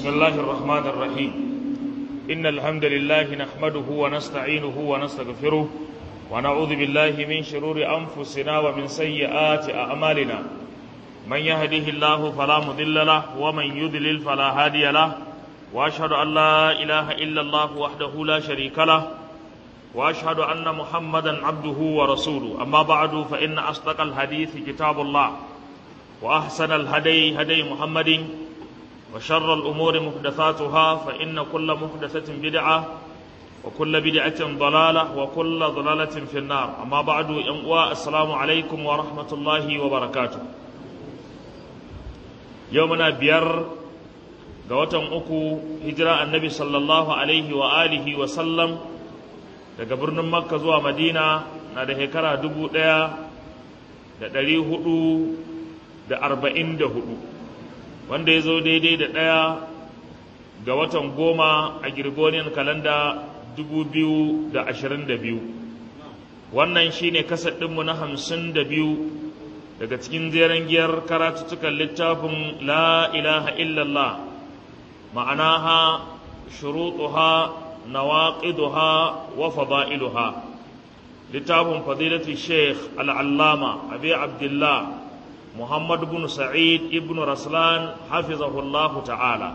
بسم الله الرحمن الرحيم إن الحمد لله نحمده ونستعينه ونستغفره ونعوذ بالله من شرور أنفسنا ومن سيئات أعمالنا من يهده الله فلا مضل له ومن يضلل فلا هادي له وأشهد أن لا إله إلا الله وحده لا شريك له وأشهد أن محمدا عبده ورسوله أما بعد فإن أصدق الحديث كتاب الله وأحسن الهدي هدي محمد وشر الأمور محدثاتها فإن كل محدثة بدعة وكل بدعة ضلالة وكل ضلالة في النار أما بعد ينقوى السلام عليكم ورحمة الله وبركاته يومنا بير قوتم أكو هجرة النبي صلى الله عليه وآله وسلم daga birnin makka zuwa madina na da shekara dubu ɗaya da ɗari hudu da arba'in da hudu wanda ya zo daidai da ɗaya ga watan goma a girgoniyan kalanda dubu biyu da ashirin da biyu wannan shine kasar ɗinmu na hamsin da biyu daga cikin jeren giyar karatuttukan littafin la ilaha illallah ma'anaha shuruɗuha نواقضها وفضائلها لتاب فضيلة الشيخ العلامة أبي عبد الله محمد بن سعيد ابن رسلان حفظه الله تعالى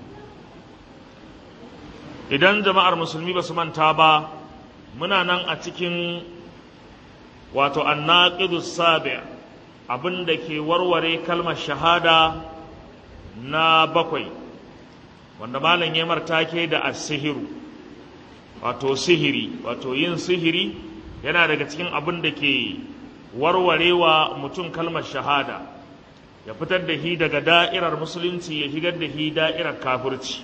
idan jama'ar musulmi ba su manta ba muna nan a cikin wato annaqidu sabi abin da ke warware kalmar shahada na bakwai wanda malam ya martake da asihiru wato sihiri wato yin sihiri yana daga cikin abin da ke warwarewa mutum kalmar shahada ya fitar da shi daga da'irar musulunci ya shigar da shi da'irar kafirci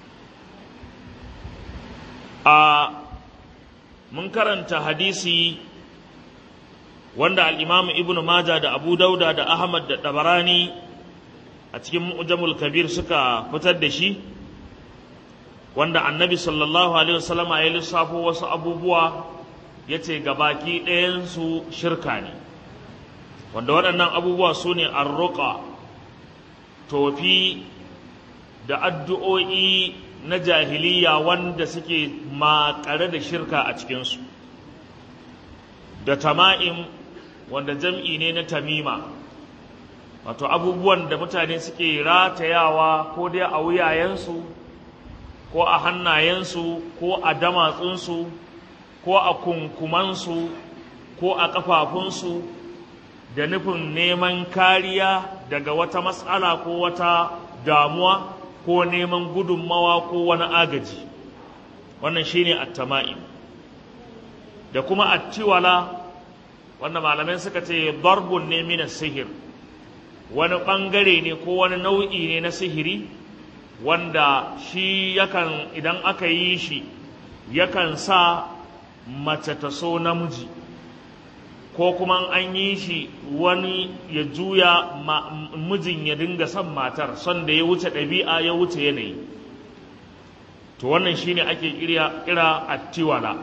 a mun karanta hadisi wanda al'imamu ibn maja da abu dauda da ahmad da ɗabarani a cikin mu'jamul kabir suka fitar da shi wanda annabi sallallahu alaihi wasallama ya lissafo wasu abubuwa ya ce gabaki ɗayansu shirka ne wanda waɗannan abubuwa su ne arruƙa tofi da addu'o'i na jahiliya wanda suke makare da shirka a cikinsu da tama'im wanda jam'i ne na tamima wato abubuwan da mutane suke ratayawa ko dai a wuyayensu ko a hannayensu ko a damatsunsu ko a kunkumansu ko a ƙafafunsu da nufin neman kariya daga wata matsala ko wata damuwa ko neman gudunmawa ko wani agaji wannan shine attama'im da kuma attiwala wanda malamai suka ce darbun ne mina sihir wani ɓangare ne ko wani nau'i ne na sihiri wanda shi yakan idan aka yi shi yakan sa mace ta so namiji ko kuma an yi shi wani ya juya mijin ya dinga son matar son da ya wuce ɗabi'a ya wuce yanayi to wannan shine ake kira kira attiwala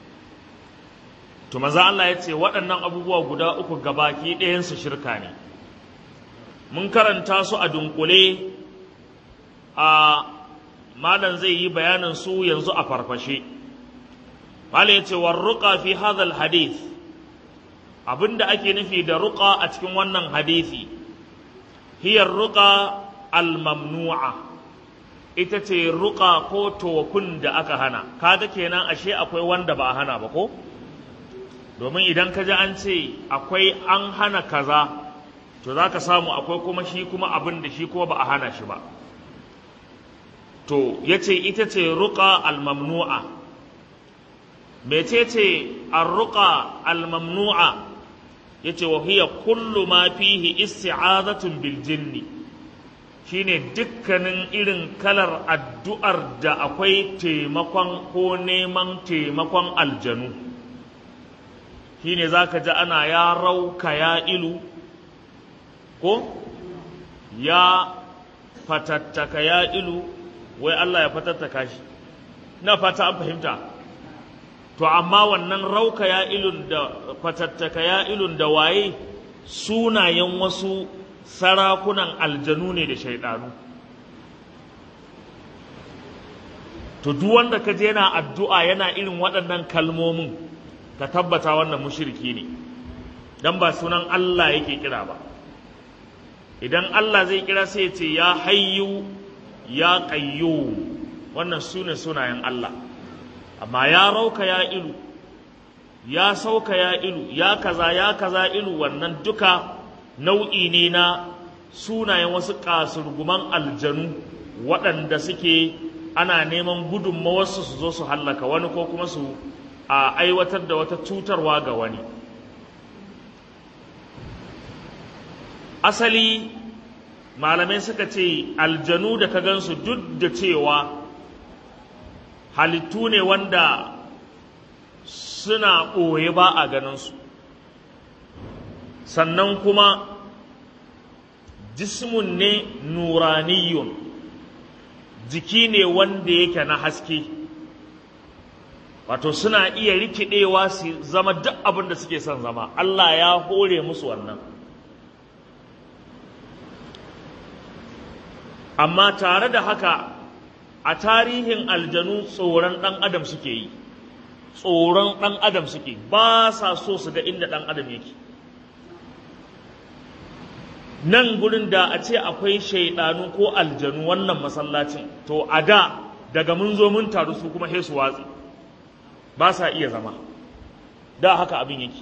to maza Allah ya ce waɗannan abubuwa guda uku gabaki ɗayansu shirka ne mun karanta su a dunkule a malam zai yi bayanin su yanzu a farfashe malam ya ce warruqa fi hadhal hadith abinda ake nufi da ruqa a cikin wannan hadisi hiya ruqa al-mamnu'a ita ce ruqa ko tofin da aka hana kaga kenan ashe akwai wanda ba a hana ba ko domin idan ka ji an ce akwai an hana kaza to za ka samu akwai kuma shi kuma abin da shi kuma ba a hana shi ba to ya ce ita ce ruƙa almamnu'a mece ce arruƙa almamnu'a ya ce wa hiya kullu ma fihi isti'azatun bil jinni shine dukkanin irin kalar addu'ar da akwai taimakon ko neman taimakon aljanu shine zaka ji ana ya rauka ya ilu ko ya fatattaka ya ilu wai Allah ya fatattaka shi na fata an fahimta to amma wannan rauka ya ilun da fatattaka ya ilun da waye sunayen wasu sarakunan aljanu ne da shaidanu to duk wanda ka je yana addu'a yana irin waɗannan kalmomin ka tabbata wannan mushriki ne dan ba sunan Allah yake kira ba idan Allah zai kira sai ya ce ya hayyu ya qayyum wannan sune sunayen Allah amma ya rauka ya ilu ya sauka ya ilu ya kaza ya kaza ilu wannan duka nau'i ne na sunayen wasu kasurguman aljanu waɗanda suke ana neman gudunmawarsu su zo su hallaka wani ko kuma su a aiwatar da wata cutarwa ga wani asali malamai suka ce aljanu da ka gansu duk da cewa halittu ne wanda suna ɓoye ba a ganinsu sannan kuma jismun ne nuraniyun jiki ne wanda yake na haske wato suna iya rikidewa su zama duk abin da suke son zama Allah ya hore musu wannan amma tare da haka a tarihin aljanu tsoron ɗan adam suke yi tsoron ɗan adam suke ba sa so su ga inda ɗan adam yake nan gurin da a ce akwai shaidanu ko aljanu wannan masallacin to a da daga mun zo mun taru su kuma su watsi ba sa iya zama da haka abin yake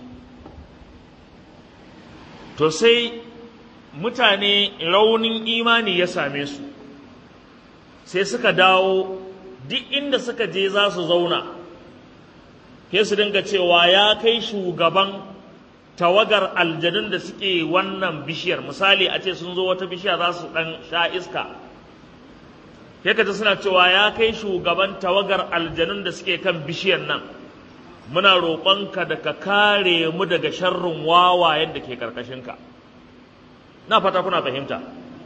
to sai mutane raunin imani ya same su sai suka dawo duk inda suka je za su zauna sai su dinga cewa ya kai shugaban tawagar aljanun da suke wannan bishiyar misali a ce sun zo wata bishiya za su ɗan sha iska sai ka suna cewa ya kai shugaban tawagar aljanun da suke kan bishiyar nan muna roƙonka da ka kare mu daga sharrin wawayen da ke ƙarƙashinka na fata kuna fahimta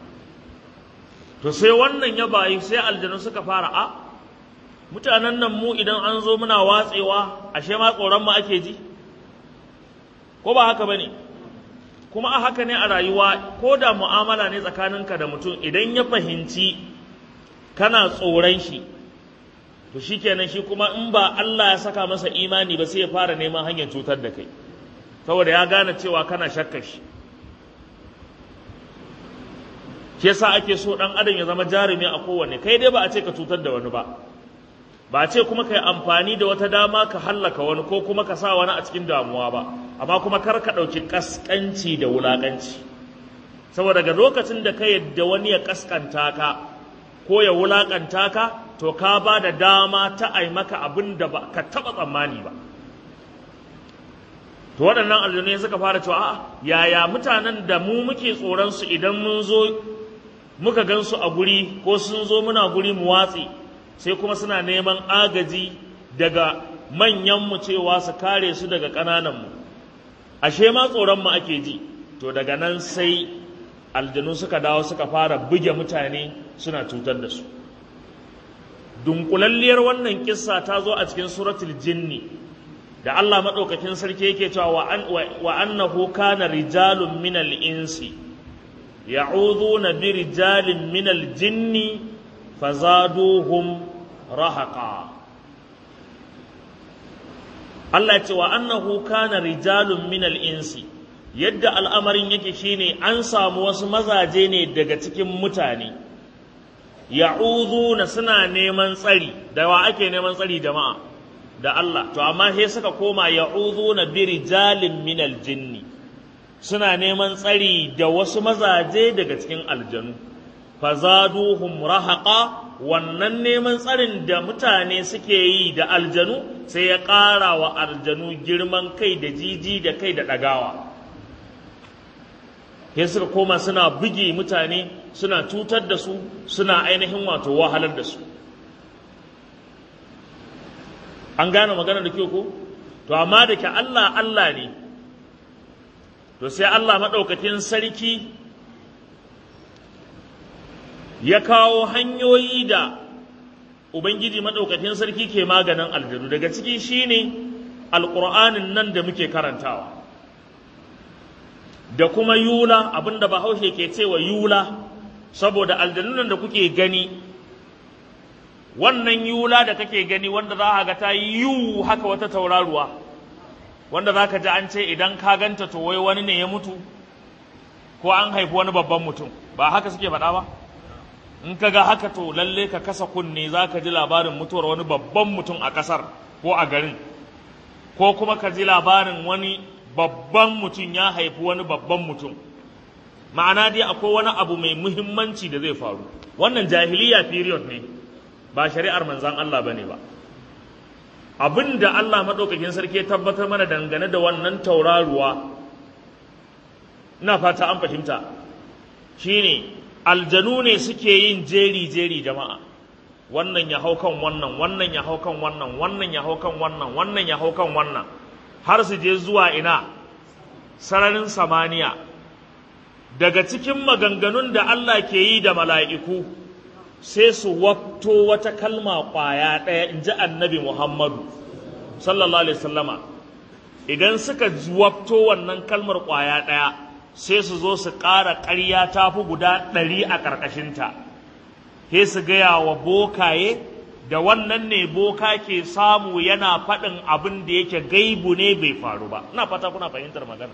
to sai wannan ya bayi sai aljanu suka fara a mutanen nan mu idan an zo muna watsewa ashe ma tsoron mu ake ji ko ba haka bane kuma a haka ne a rayuwa ko da mu'amala ne tsakaninka da mutum idan ya fahimci kana tsoron shi to shikenan shi kuma in ba Allah ya saka masa imani ba sai ya fara neman hanyar cutar da kai saboda ya gane cewa kana shakkar shi shi yasa ake so dan adam ya zama jarumi a kowanne kai dai ba a ce ka cutar da wani ba ba a ce kuma kai amfani da wata dama ka hallaka wani ko kuma ka sa wani a cikin damuwa ba amma kuma kar ka ɗauki kaskanci da wulaƙanci saboda ga lokacin da ka yadda wani ya kaskanta ka ko ya wulaƙanta ka to ka ba da dama ta ai maka abin da ba ka taɓa tsammani ba to waɗannan aljanu suka fara cewa a'a yaya mutanen da mu muke tsoron su idan mun zo muka gan su a guri ko sun zo muna guri mu watsi sai kuma suna neman agaji daga manyanmu cewa su kare su daga ƙanananmu ashe ma tsoronmu ake ji to daga nan sai aljanu suka dawo suka fara buge mutane suna cutar da su dunkulalliyar wannan kissa ta zo a cikin suratul jinni da Allah maɗaukakin sarki yake cewa wa annahu kana rijalun minal insi ya'udhuna bi rijalin minal jinni fazaduhum rahaqa Allah ce wa annahu kana rijalun minal insi yadda al'amarin yake shine an samu wasu mazaje ne daga cikin mutane ya'udhuna suna neman tsari da wa ake neman tsari jama'a da Allah to amma sai suka koma ya'udhuna bi rijalin minal jinni suna neman tsari da wasu mazaje daga cikin aljanu fazaduhum rahaqa wannan neman tsarin da mutane suke yi da aljanu sai ya ƙara wa aljanu girman kai da jiji da kai da ɗagawa sai suka koma suna buge mutane suna cutar da su suna ainihin wato wahalar da su an gane magana da kyau ko to amma da ke Allah Allah ne to sai Allah maɗaukakin sarki ya kawo hanyoyi da Ubangiji maɗaukakin sarki ke maganin aljanu daga ciki shine alƙur'anin nan da muke karantawa da kuma yula abinda bahaushe ke cewa yula saboda aljanun da kuke gani wannan yula da kake gani wanda za a ga ta yi yiwu haka wata tauraruwa wanda za ka ji an ce idan ka ganta to wai wani ne ya mutu ko an haifi wani babban mutum ba haka suke faɗa ba in ka ga haka to lalle ka kasa kunne za ka ji labarin mutuwar wani babban mutum a ƙasar ko a garin ko kuma ka ji labarin wani babban mutum ya haifi wani babban mutum ma'ana dai akwai wani abu mai muhimmanci da zai faru wannan jahiliya period ne ba shari'ar manzan Allah bane ba abin da Allah maɗaukakin sarki ya tabbatar mana dangane da wannan tauraruwa ina fata an fahimta shine aljanu ne suke yin jeri-jeri jama'a wannan ya hau kan wannan wannan ya hau kan wannan wannan ya hau kan wannan wannan ya hau kan wannan har su je zuwa ina sararin samaniya daga cikin maganganun da Allah ke yi da mala'iku sai su wafto wata kalma ƙwaya ɗaya in ji annabi Muhammadu sallallahu alaihi sallama idan suka wafto wannan kalmar ƙwaya ɗaya sai su zo su ƙara ƙarya ta fi guda ɗari a ƙarƙashinta sai su gaya wa bokaye da wannan ne boka ke samu yana faɗin abin da yake gaibu ne bai faru ba ina fata kuna fahimtar magana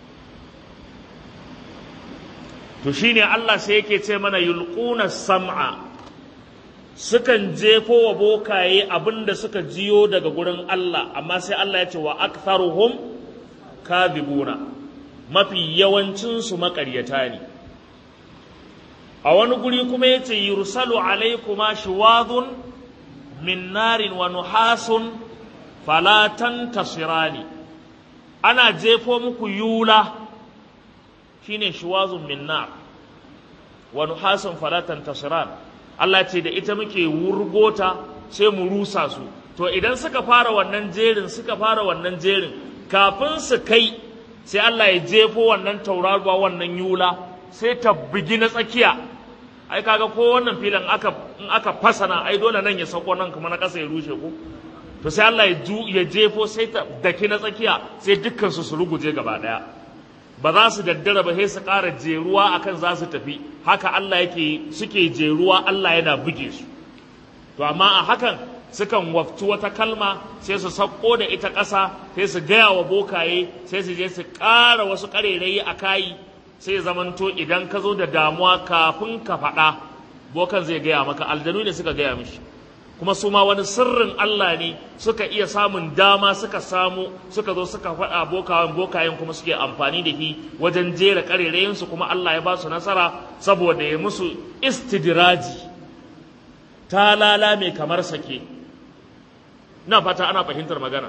to shine Allah sai yake ce mana yulquna sam'a sukan jefo wa bokaye abin da suka jiyo daga gurin Allah amma sai Allah ya ce wa aktharuhum kadhibuna mafi yawancinsu maƙaryata ne a wani guri kuma ya ce yursalu alaikuma shiwadun min narin wa nuhasun falatan tasirani ana jefo muku yula shine shiwazun min nar wa nuhasun falatan tasiran Allah ce da ita muke wurgota sai mu rusa su to idan suka fara wannan jerin suka fara wannan jerin kafin su kai sai Allah ya jefo wannan tauraruwa wannan yula sai ta bugi na tsakiya ai kaga ko wannan filin aka in aka fasana ai dole nan ya sauko nan kuma na ƙasa ya rushe ko to sai Allah ya ju ya jefo sai ta daki na tsakiya sai dukkan su su ruguje gaba daya ba za su daddara ba sai su ƙara jeruwa akan za su tafi haka Allah yake suke jeruwa Allah yana buge su to amma a hakan sukan waftu wata kalma sai su sauko da ita ƙasa sai su gaya wa bokaye sai su je su ƙara wasu ƙarerayi a kayi sai zamanto idan ka zo da damuwa kafin ka faɗa bokan zai gaya maka aljanu ne suka gaya mishi kuma su ma wani sirrin Allah ne suka iya samun dama suka samu suka zo suka faɗa bokayen bokayen kuma suke amfani da shi wajen jera ƙarerayinsu kuma Allah ya ba su nasara saboda ya musu istidraji ta lala mai kamar sake na fata ana fahimtar magana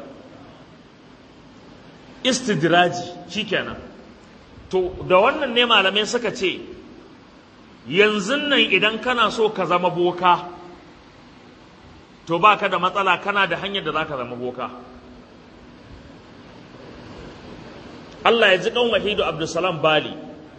istidraji shikenan to da wannan ne malamai suka ce yanzu nan idan kana so ka zama boka to baka da matsala kana da hanyar da zaka zama boka Allah ya ji kan wahidu abdulsalam bali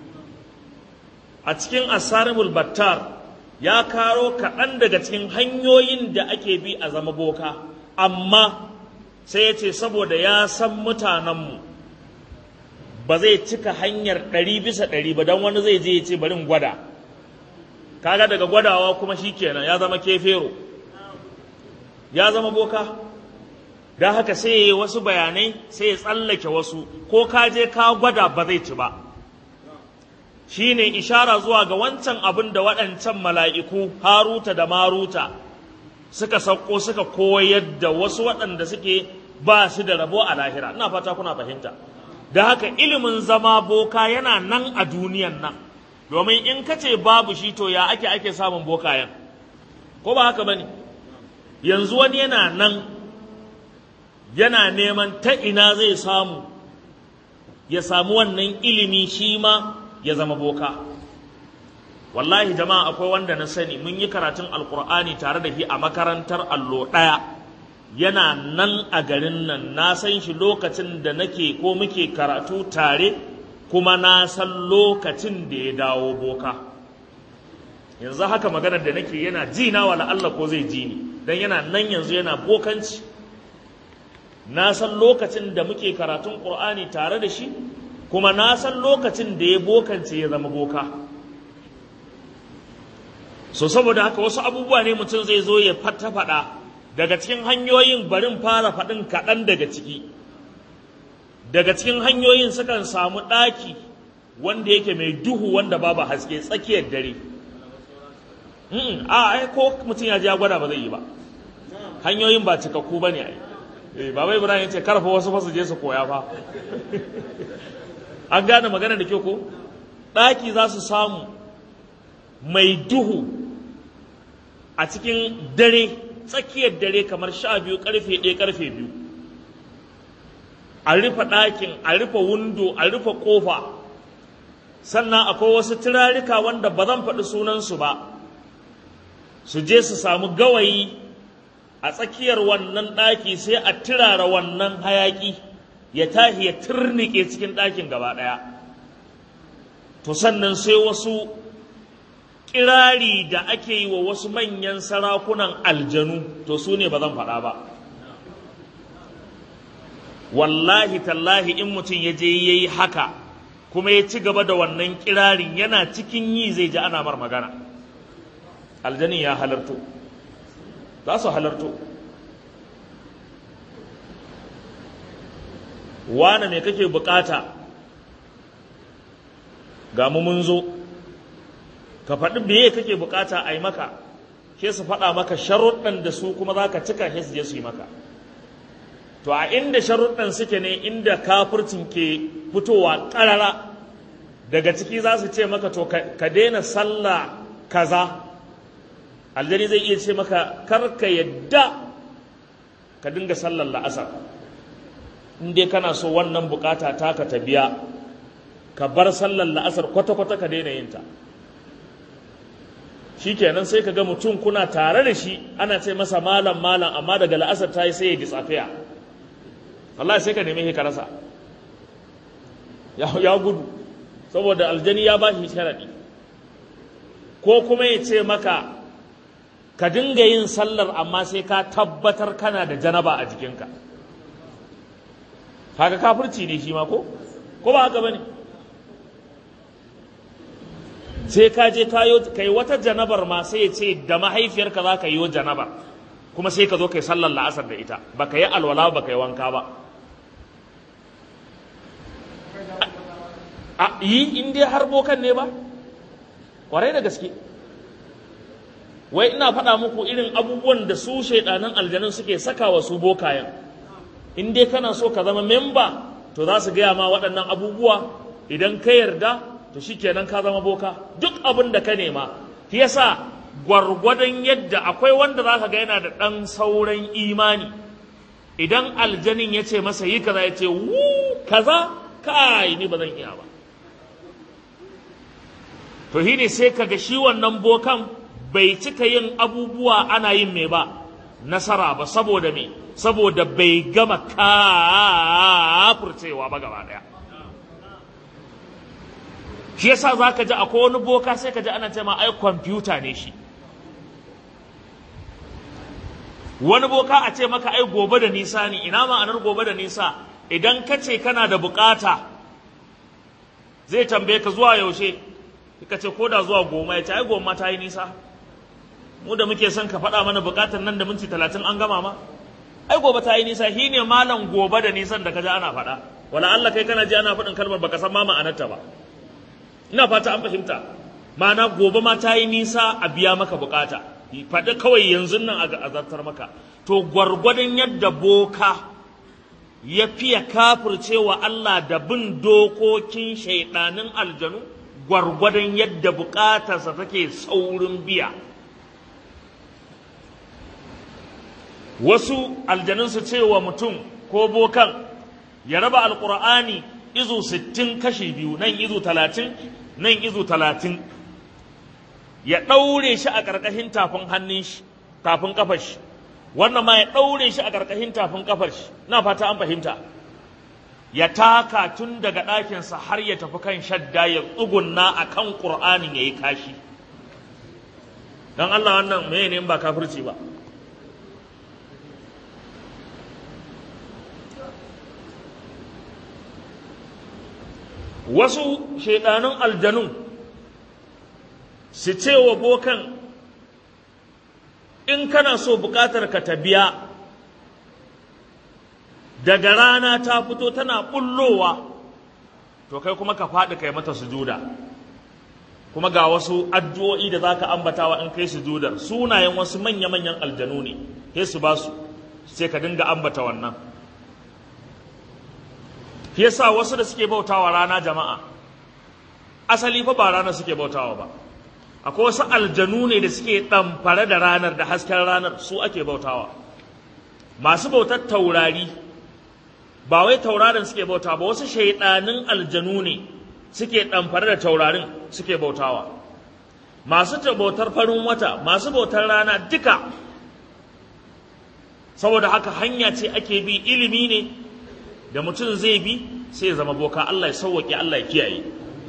a cikin asarimul battar ya karo kaɗan daga cikin hanyoyin da ake bi a zama boka amma sai ya ce saboda ya san mutanenmu ba zai cika hanyar ɗari bisa ɗari ba don wani zai je ya ce barin gwada kaga daga gwadawa kuma shi kenan ya zama kefero ya zama boka don haka sai ya yi wasu bayanai sai ya tsallake wasu ko ka je ka gwada ba zai ci ba shi ne ishara zuwa ga wancan abin da waɗancan mala'iku haruta da maruta suka sauko suka koyar da wasu waɗanda suke ba su da rabo a lahira ina fata kuna fahimta da haka ilimin zama boka yana nan a duniyan nan domin in ka ce babu shi to ya ake ake samun bokayen ko ba haka bane yanzu wani yana nan yana neman ta ina zai samu ya samu wannan ilimi shi ma ya zama boka wallahi jama'a akwai wanda na sani mun yi karatun alkur'ani tare da shi a makarantar allo ɗaya yana nan a garin nan na san shi lokacin da nake ko muke karatu tare kuma na san lokacin da ya dawo boka yanzu haka maganar da nake yana ji na wala Allah ko zai ji ni dan yana nan yanzu yana bokanci na san lokacin da muke karatun Qur'ani tare da shi kuma na san lokacin da ya bokance ya zama boka so saboda haka wasu abubuwa ne mutum zai zo ya fata faɗa daga cikin hanyoyin barin fara faɗin kaɗan daga ciki daga cikin hanyoyin sukan samu ɗaki wanda yake mai duhu wanda babu haske tsakiyar dare a ai ko mutum ya ji ya gwada ba zai yi ba hanyoyin ba cikakku ba ne ai baba ibrahim ya ce karfa wasu fasu je su koya fa an gane magana da kyau ko ɗaki za su samu mai duhu a cikin dare tsakiyar dare kamar sha biyu karfe ɗaya karfe biyu a rufe ɗakin a rufe windo a rufe ƙofa sannan akwai wasu turarika wanda ba zan faɗi sunansu ba su je su samu gawayi a tsakiyar wannan ɗaki sai a turara wannan hayaƙi ya tahi ya turnike cikin ɗakin gaba ɗaya to sannan sai wasu kirari da ake yi wa wasu manyan sarakunan aljanu to su ne ba zan faɗa ba wallahi tallahi in mutum ya je ya yi haka kuma ya ci gaba da wannan kirarin yana cikin yi zai ji ana mar magana aljanin ya halarto za su halarto wane ne kake bukata ga mu mun zo ka faɗi meye kake bukata a yi maka ke su faɗa maka sharuɗan da su kuma za ka cika shi su je su yi maka to a inda sharuɗan suke ne inda kafircin ke fitowa ƙarara daga ciki za su ce maka to ka daina sallah kaza aljani zai iya ce maka kar ka yadda ka dinga sallar la'asar in dai kana so wannan bukata taka ta biya ka bar sallar la'asar kwata-kwata ka daina yin ta shi kenan sai ka ga mutum kuna tare da shi ana ce masa malam malam amma daga la'asar ta yi sai ya ji tsafiya Allah sai ka neme ka rasa ya gudu saboda aljani ya ba shi sharaɗi ko kuma ya ce maka ka dinga yin sallar amma sai ka tabbatar kana da janaba a jikinka haka kafirci ne shi ma ko ko ba haka bane sai ka je ka yi wata janabar ma sai ya ce da mahaifiyarka za ka yi wa janabar kuma sai ka zo ka yi sallar la'asar da ita ba ka yi alwala ba ka yi wanka ba a yi in dai har bokan ne ba kwarai da gaske wai ina faɗa muku irin abubuwan da su shaidanan aljanun suke saka wa su bokayen in dai kana so ka zama memba to za su gaya ma waɗannan abubuwa idan ka yarda to shikenan ka zama boka duk abin da ka nema shi yasa gwargwadon yadda akwai wanda za ka ga yana da ɗan sauran imani idan aljanin ya ce masa yi kaza ya ce wu kaza kai ni ba zan iya ba to shi ne sai ka ga shi wannan bokan bai cika yin abubuwa ana yin mai ba nasara ba saboda me saboda bai gama kafurcewa ba gaba daya shi yasa za ka ji akwai wani boka sai ka ji ana ce ma ai kwamfuta ne shi wani boka a ce maka ai gobe da nisa ne ina ma'anar gobe da nisa idan ka ce kana da bukata zai tambaye ka zuwa yaushe ka ce ko da zuwa goma ya ce ai goma ta yi nisa mu da muke son ka faɗa mana bukatar nan da minti talatin an gama ma ai gobe ta yi nisa shi ne malam gobe da nisan da ka ji ana faɗa wala Allah kai kana ji ana faɗin kalmar baka san ma ma'anarta ba ina fata an fahimta ma'ana gobe ma ta yi nisa a biya maka bukata faɗi kawai yanzu nan a zartar maka to gwargwadon yadda boka ya fiye kafircewa Allah da bin dokokin shaidanin aljanu gwargwadon yadda bukatarsa take saurin biya wasu aljanun su ce wa mutum ko bokan ya raba alkur'ani izu sittin kashi biyu nan izu talatin nan izu talatin ya ɗaure shi a ƙarƙashin tafin hannun shi tafin ƙafar shi wannan ma ya ɗaure shi a ƙarƙashin tafin ƙafar shi na fata an fahimta ya taka tun daga ɗakinsa har ya tafi kan shadda ya tsugunna a kan ƙur'anin ya yi kashi don Allah wannan mai ne ba kafirci ba wasu shaidanun aljanun su ce wa bokan in kana so buƙatar ka ta biya daga rana ta fito tana bullowa to kai kuma ka faɗi kai mata sujuda kuma ga wasu addu'o'i da zaka ambatawa in kai sujudar sunayen wasu manya-manyan aljanu ne sai su ba su sai ka dinga ambata wannan yasa wasu da suke bautawa rana jama'a asali fa ba rana suke bautawa ba akwai wasu aljanu ne da suke ɗamfare da ranar da hasken ranar su ake bautawa masu bautar taurari ba wai taurarin suke bauta ba wasu shaidanin aljanu ne suke ɗamfare da taurarin suke bautawa masu bautar farin wata masu bautar rana duka saboda haka hanya ce ake bi ilimi ne da mutum zai bi sai ya zama boka Allah ya sauwaƙe Allah ya kiyaye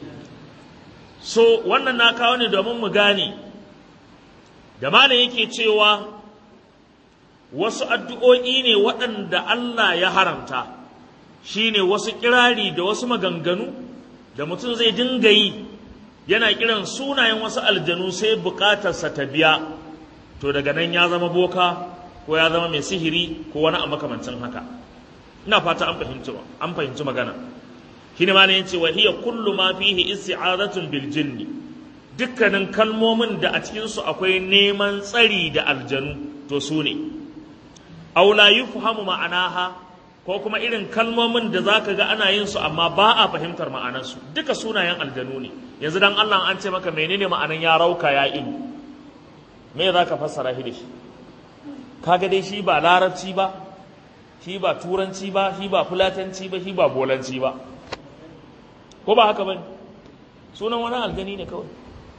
so wannan na kawo ne domin mu gane da mana yake cewa wasu addu'o'i ne waɗanda Allah ya haramta shine wasu kirari da wasu maganganu da mutum zai dinga yi yana kiran sunayen wasu aljanu sai bukatarsa ta biya to daga nan ya zama boka ko ya zama mai sihiri ko wani a makamancin haka ina fata an fahimci an fahimci magana shine ma ne yace wa hiya kullu ma fihi isti'azatun bil jinni dukkanin kalmomin da a cikin su akwai neman tsari da aljanu to su ne aw la yufhamu ma'anaha ko kuma irin kalmomin da zaka ga ana yin su amma ba a fahimtar ma'anarsu duka sunayen aljanu ne yanzu dan Allah an ce maka menene ma'anan ya rauka ya ilu me zaka fassara shi da shi kaga dai shi ba larabci ba shi ba turanci ba shi ba fulatanci ba shi ba bolanci ba ko ba haka bane sunan wani aljani ne kawai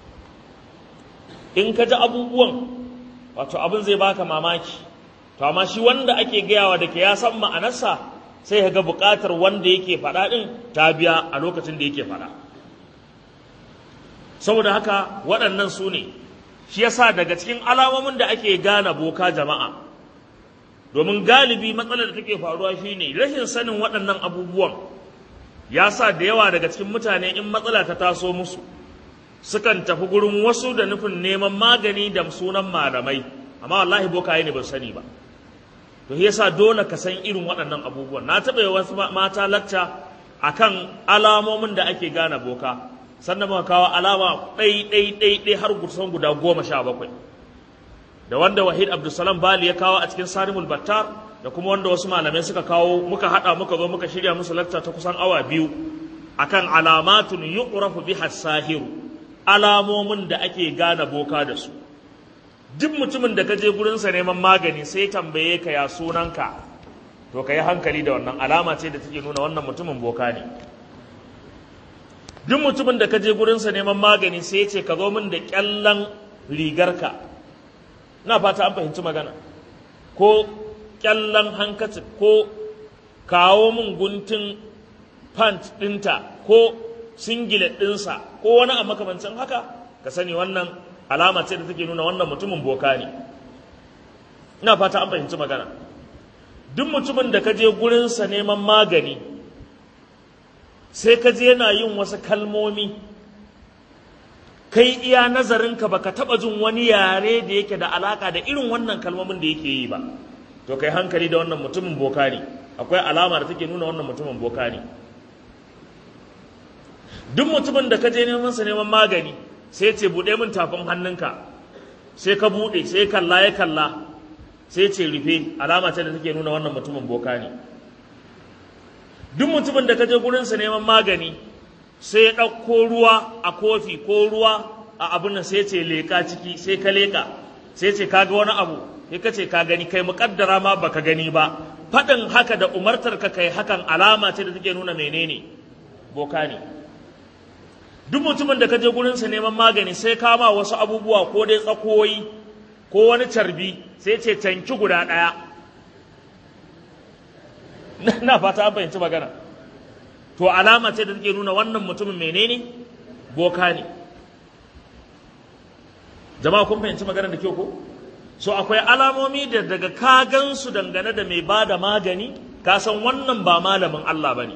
in ka ji abubuwan wato abin zai baka mamaki to amma shi wanda ake gayawa da ke ya san ma'anarsa sai ka ga buƙatar wanda yake faɗa ɗin ta biya a lokacin da yake faɗa saboda haka waɗannan su ne shi yasa daga cikin alamomin da ake gane boka jama'a domin galibi matsalar da take faruwa shine rashin sanin waɗannan abubuwan ya sa da yawa daga cikin mutane in matsala ta taso musu sukan tafi gurin wasu da nufin neman magani da sunan malamai amma wallahi bokaye ne ba sani ba to yasa dole ka san irin waɗannan abubuwan na taɓa yi wasu mata lacca akan alamomin da ake gane boka sannan muka kawo alama ɗai ɗai ɗai ɗai har kusan guda goma sha bakwai da wanda wahid abdulsalam bali ya kawo a cikin sarimul battar da kuma wanda wasu malamai suka kawo muka haɗa muka zo muka shirya musu lacca ta kusan awa biyu akan alamatun yuqrafu biha sahiru alamomin da ake gane boka da su duk mutumin da ka je gurinsa neman magani sai tambaye ka ya sunanka to ka yi hankali da wannan alama ce da take nuna wannan mutumin boka ne duk mutumin da ka je gurinsa neman magani sai ce ka zo min da kyallan rigarka na fata an fahimci magana ko kyallan hankacin ko kawo min guntun pant ɗinta ko singlet ɗinsa ko wani a makamancin haka ka sani wannan alama ce da take nuna wannan mutumin boka ne ina fata an fahimci magana duk mutumin da ka je gurinsa neman magani sai ka je yana yin wasu kalmomi kai iya nazarinka baka taba jin wani yare da yake da alaka da irin wannan kalmomin da yake yi ba to kai hankali da wannan mutumin boka ne akwai alama da take nuna wannan mutumin boka ne duk mutumin da ka je neman sa neman magani sai ce buɗe min tafin hannunka sai ka buɗe sai kalla ya kalla sai ce rufe alama ce da take nuna wannan mutumin boka ne duk mutumin da ka je gurinsa neman magani sai ya ɗauko ruwa a kofi ko ruwa a abin nan sai ce leƙa ciki sai ka leƙa sai ce ka ga wani abu sai ka ce ka gani kai muƙaddara ma baka gani ba faɗin haka da umartar ka kai hakan alama ce da take nuna menene boka ne duk mutumin da ka je gurinsa neman magani sai kama wasu abubuwa ko dai tsakoyi ko wani carbi sai ce canki guda ɗaya na fata an fahimci magana to alama ce da take nuna wannan mutumin menene boka ne jama'a kun fahimci magana da kyau ko so akwai alamomi da daga ka gansu dangane da mai bada magani ka san wannan ba malamin Allah bane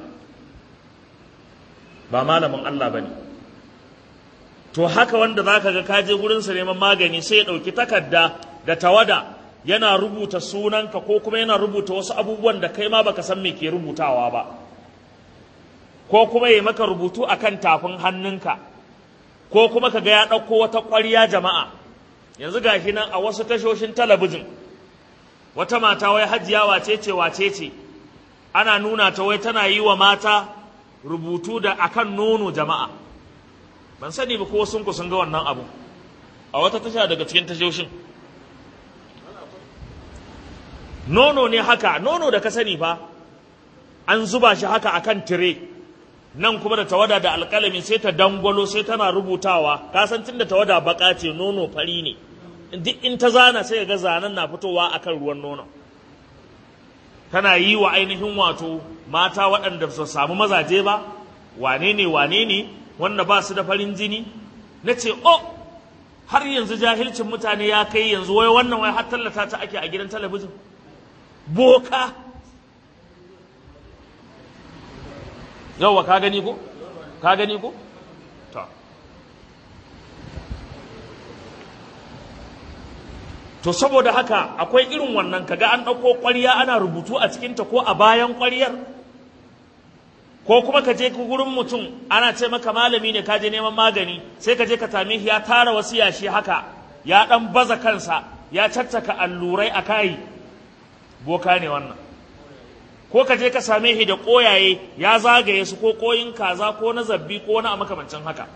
ba malamin Allah bane to haka wanda zaka ga ka je gurin sa neman magani sai ya dauki takarda da tawada yana rubuta sunanka ko kuma yana rubuta wasu abubuwan da kai ma baka san me ke rubutawa ba ko kuma ya maka rubutu akan tafin hannunka ko kuma ka ga ya ɗauko wata ƙwarya jama'a yanzu ga shi nan a wasu tashoshin talabijin wata mata wai hajiya wace ce wace ce ana nuna ta wai tana yi wa mata rubutu da akan nono jama'a ban sani ba ko sun ku sun ga wannan abu a wata tasha daga cikin tashoshin nono ne haka nono da ka sani fa an zuba shi haka akan tire nan kuma da tawada da alƙalami sai ta dangwalo sai tana rubutawa ka san tun da tawada baka ce nono fari ne duk in ta zana sai ga zanen na fitowa akan ruwan nono tana yi wa ainihin wato mata waɗanda su samu mazaje ba wane ne wane ne wanda ba su da farin jini na ce oh har yanzu jahilcin mutane ya kai yanzu wai wannan wai har tallata ta ake a gidan talabijin boka yauwa ka gani ko ka gani ko to to saboda haka akwai irin wannan kaga an ɗauko ƙwarya ana rubutu a cikinta ko a bayan ƙwaryar ko kuma ka je gurin mutum ana ce maka malami ne ka je neman magani sai ka je ka same shi ya tara wasu yashi haka ya ɗan baza kansa ya caccaka allurai a kai boka ne wannan ko ka je ka same shi da ƙoyaye ya zagaye su ko ƙoyin kaza ko na zabbi ko na makamancin haka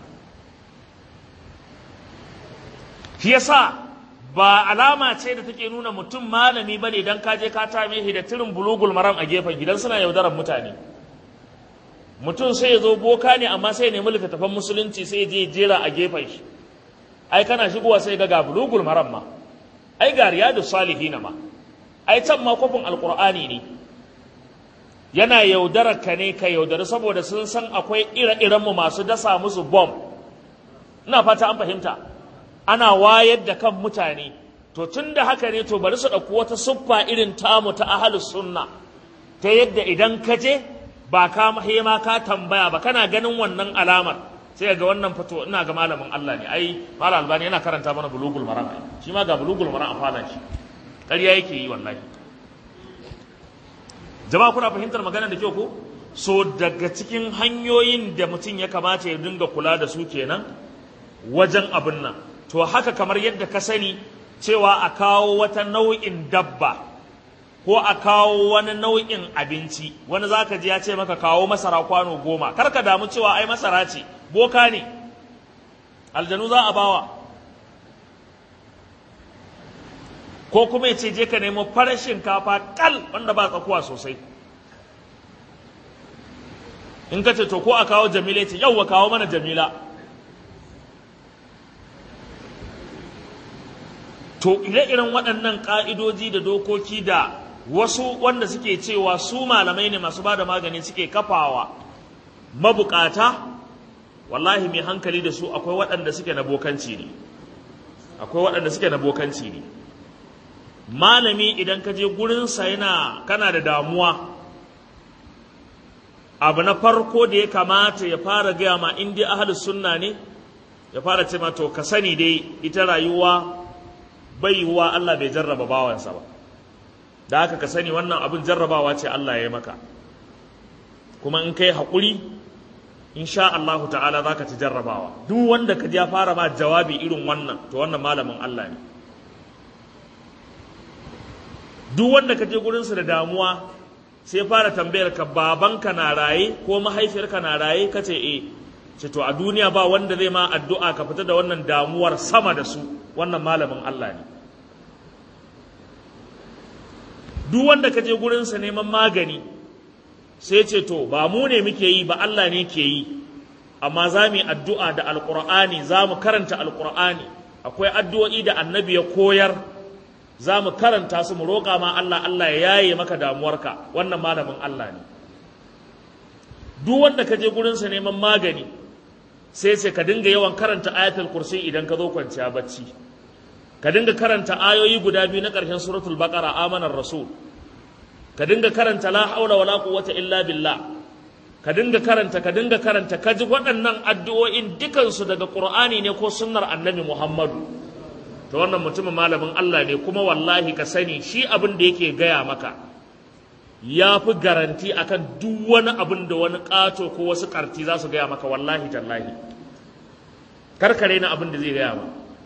shi yasa ba alama ce da take nuna mutum malami ba ne don ka je ka tame shi da tirin bulugul maram a gefen gidan suna yaudarar mutane mutum sai ya zo boka ne amma sai ya nemi littattafan musulunci sai ya je jera a gefen shi ai kana shigowa sai ga ga bulugul maram ma ai ga riyadu salihina ma ai can ma kofin alkur'ani ne yana yaudarar ka ne ka yaudari saboda sun san akwai ire-iren mu masu dasa musu bom ina fata an fahimta ana wayar da kan mutane to tun da haka ne to bari su ɗauki wata siffa irin tamu ta ahalus sunna ta yadda idan ka je ba ka mahema ka tambaya ba kana ganin wannan alamar sai ga wannan fito ina ga malamin Allah ne ai malam albani yana karanta mana bulugul maram shi ma ga bulugul maram a falan shi ƙarya yake yi wallahi jama'a kuna fahimtar magana da kyau ko so daga cikin hanyoyin da mutum ya kamata ya dinga kula da su kenan wajen abin nan to haka kamar yadda ka sani cewa a kawo wata nau'in dabba ko a kawo wani nau'in abinci wani za ka ji ya ce maka kawo masara kwano goma kar ka damu cewa ai masara ce boka ne aljanu za a bawa ko kuma ya ce je ka nemo farar shinkafa kal wanda ba tsakuwa sosai in ka ce to ko a kawo jamila ce yau wa kawo mana jamila to ire-iren waɗannan ƙa'idoji da dokoki da wasu wanda suke cewa su malamai ne masu ba da magani suke kafawa mabukata wallahi mai hankali da su akwai waɗanda suke na bokanci ne akwai waɗanda suke na bokanci ne malami idan ka je gurinsa yana kana da damuwa abu na farko da ya kamata ya fara gaya ma in dai ahalus sunna ne ya fara ce ma to ka sani dai ita rayuwa bai yiwuwa Allah bai jarraba bawansa ba da haka ka sani wannan abin jarrabawa ce Allah ya yi maka kuma in kai haƙuri insha Allahu ta'ala za ka ci jarrabawa duk wanda ka ya fara ma jawabi irin wannan to wannan malamin Allah ne duk wanda ka je gurinsa da damuwa sai fara tambayar ka babanka na raye ko mahaifiyarka na raye ka ce eh ce to a duniya ba wanda zai ma addu'a ka fita da wannan damuwar sama da su wannan malamin Allah ne duk wanda ka je gurinsa neman magani sai ce to ba mu ne muke yi ba Allah ne ke yi amma za mu yi addu'a da alƙur'ani za mu karanta alƙur'ani akwai addu'o'i da annabi ya koyar za mu karanta su mu roƙa ma Allah Allah ya yaye maka damuwarka wannan malamin Allah ne duk wanda ka je gurinsa neman magani sai ce ka dinga yawan karanta ayatul kursi idan ka zo kwanciya bacci ka dinga karanta ayoyi guda biyu na ƙarshen suratul baqara amanar rasul ka dinga karanta la haula wala quwwata illa billah ka dinga karanta ka dinga karanta ka ji waɗannan addu'o'in dukansu daga qur'ani ne ko sunnar annabi muhammadu to wannan mutumin malamin Allah ne kuma wallahi ka sani shi abin da yake gaya maka ya fi garanti akan duk wani abin da wani ƙato ko wasu ƙarti za su gaya maka wallahi tallahi karkare na abin da zai gaya ma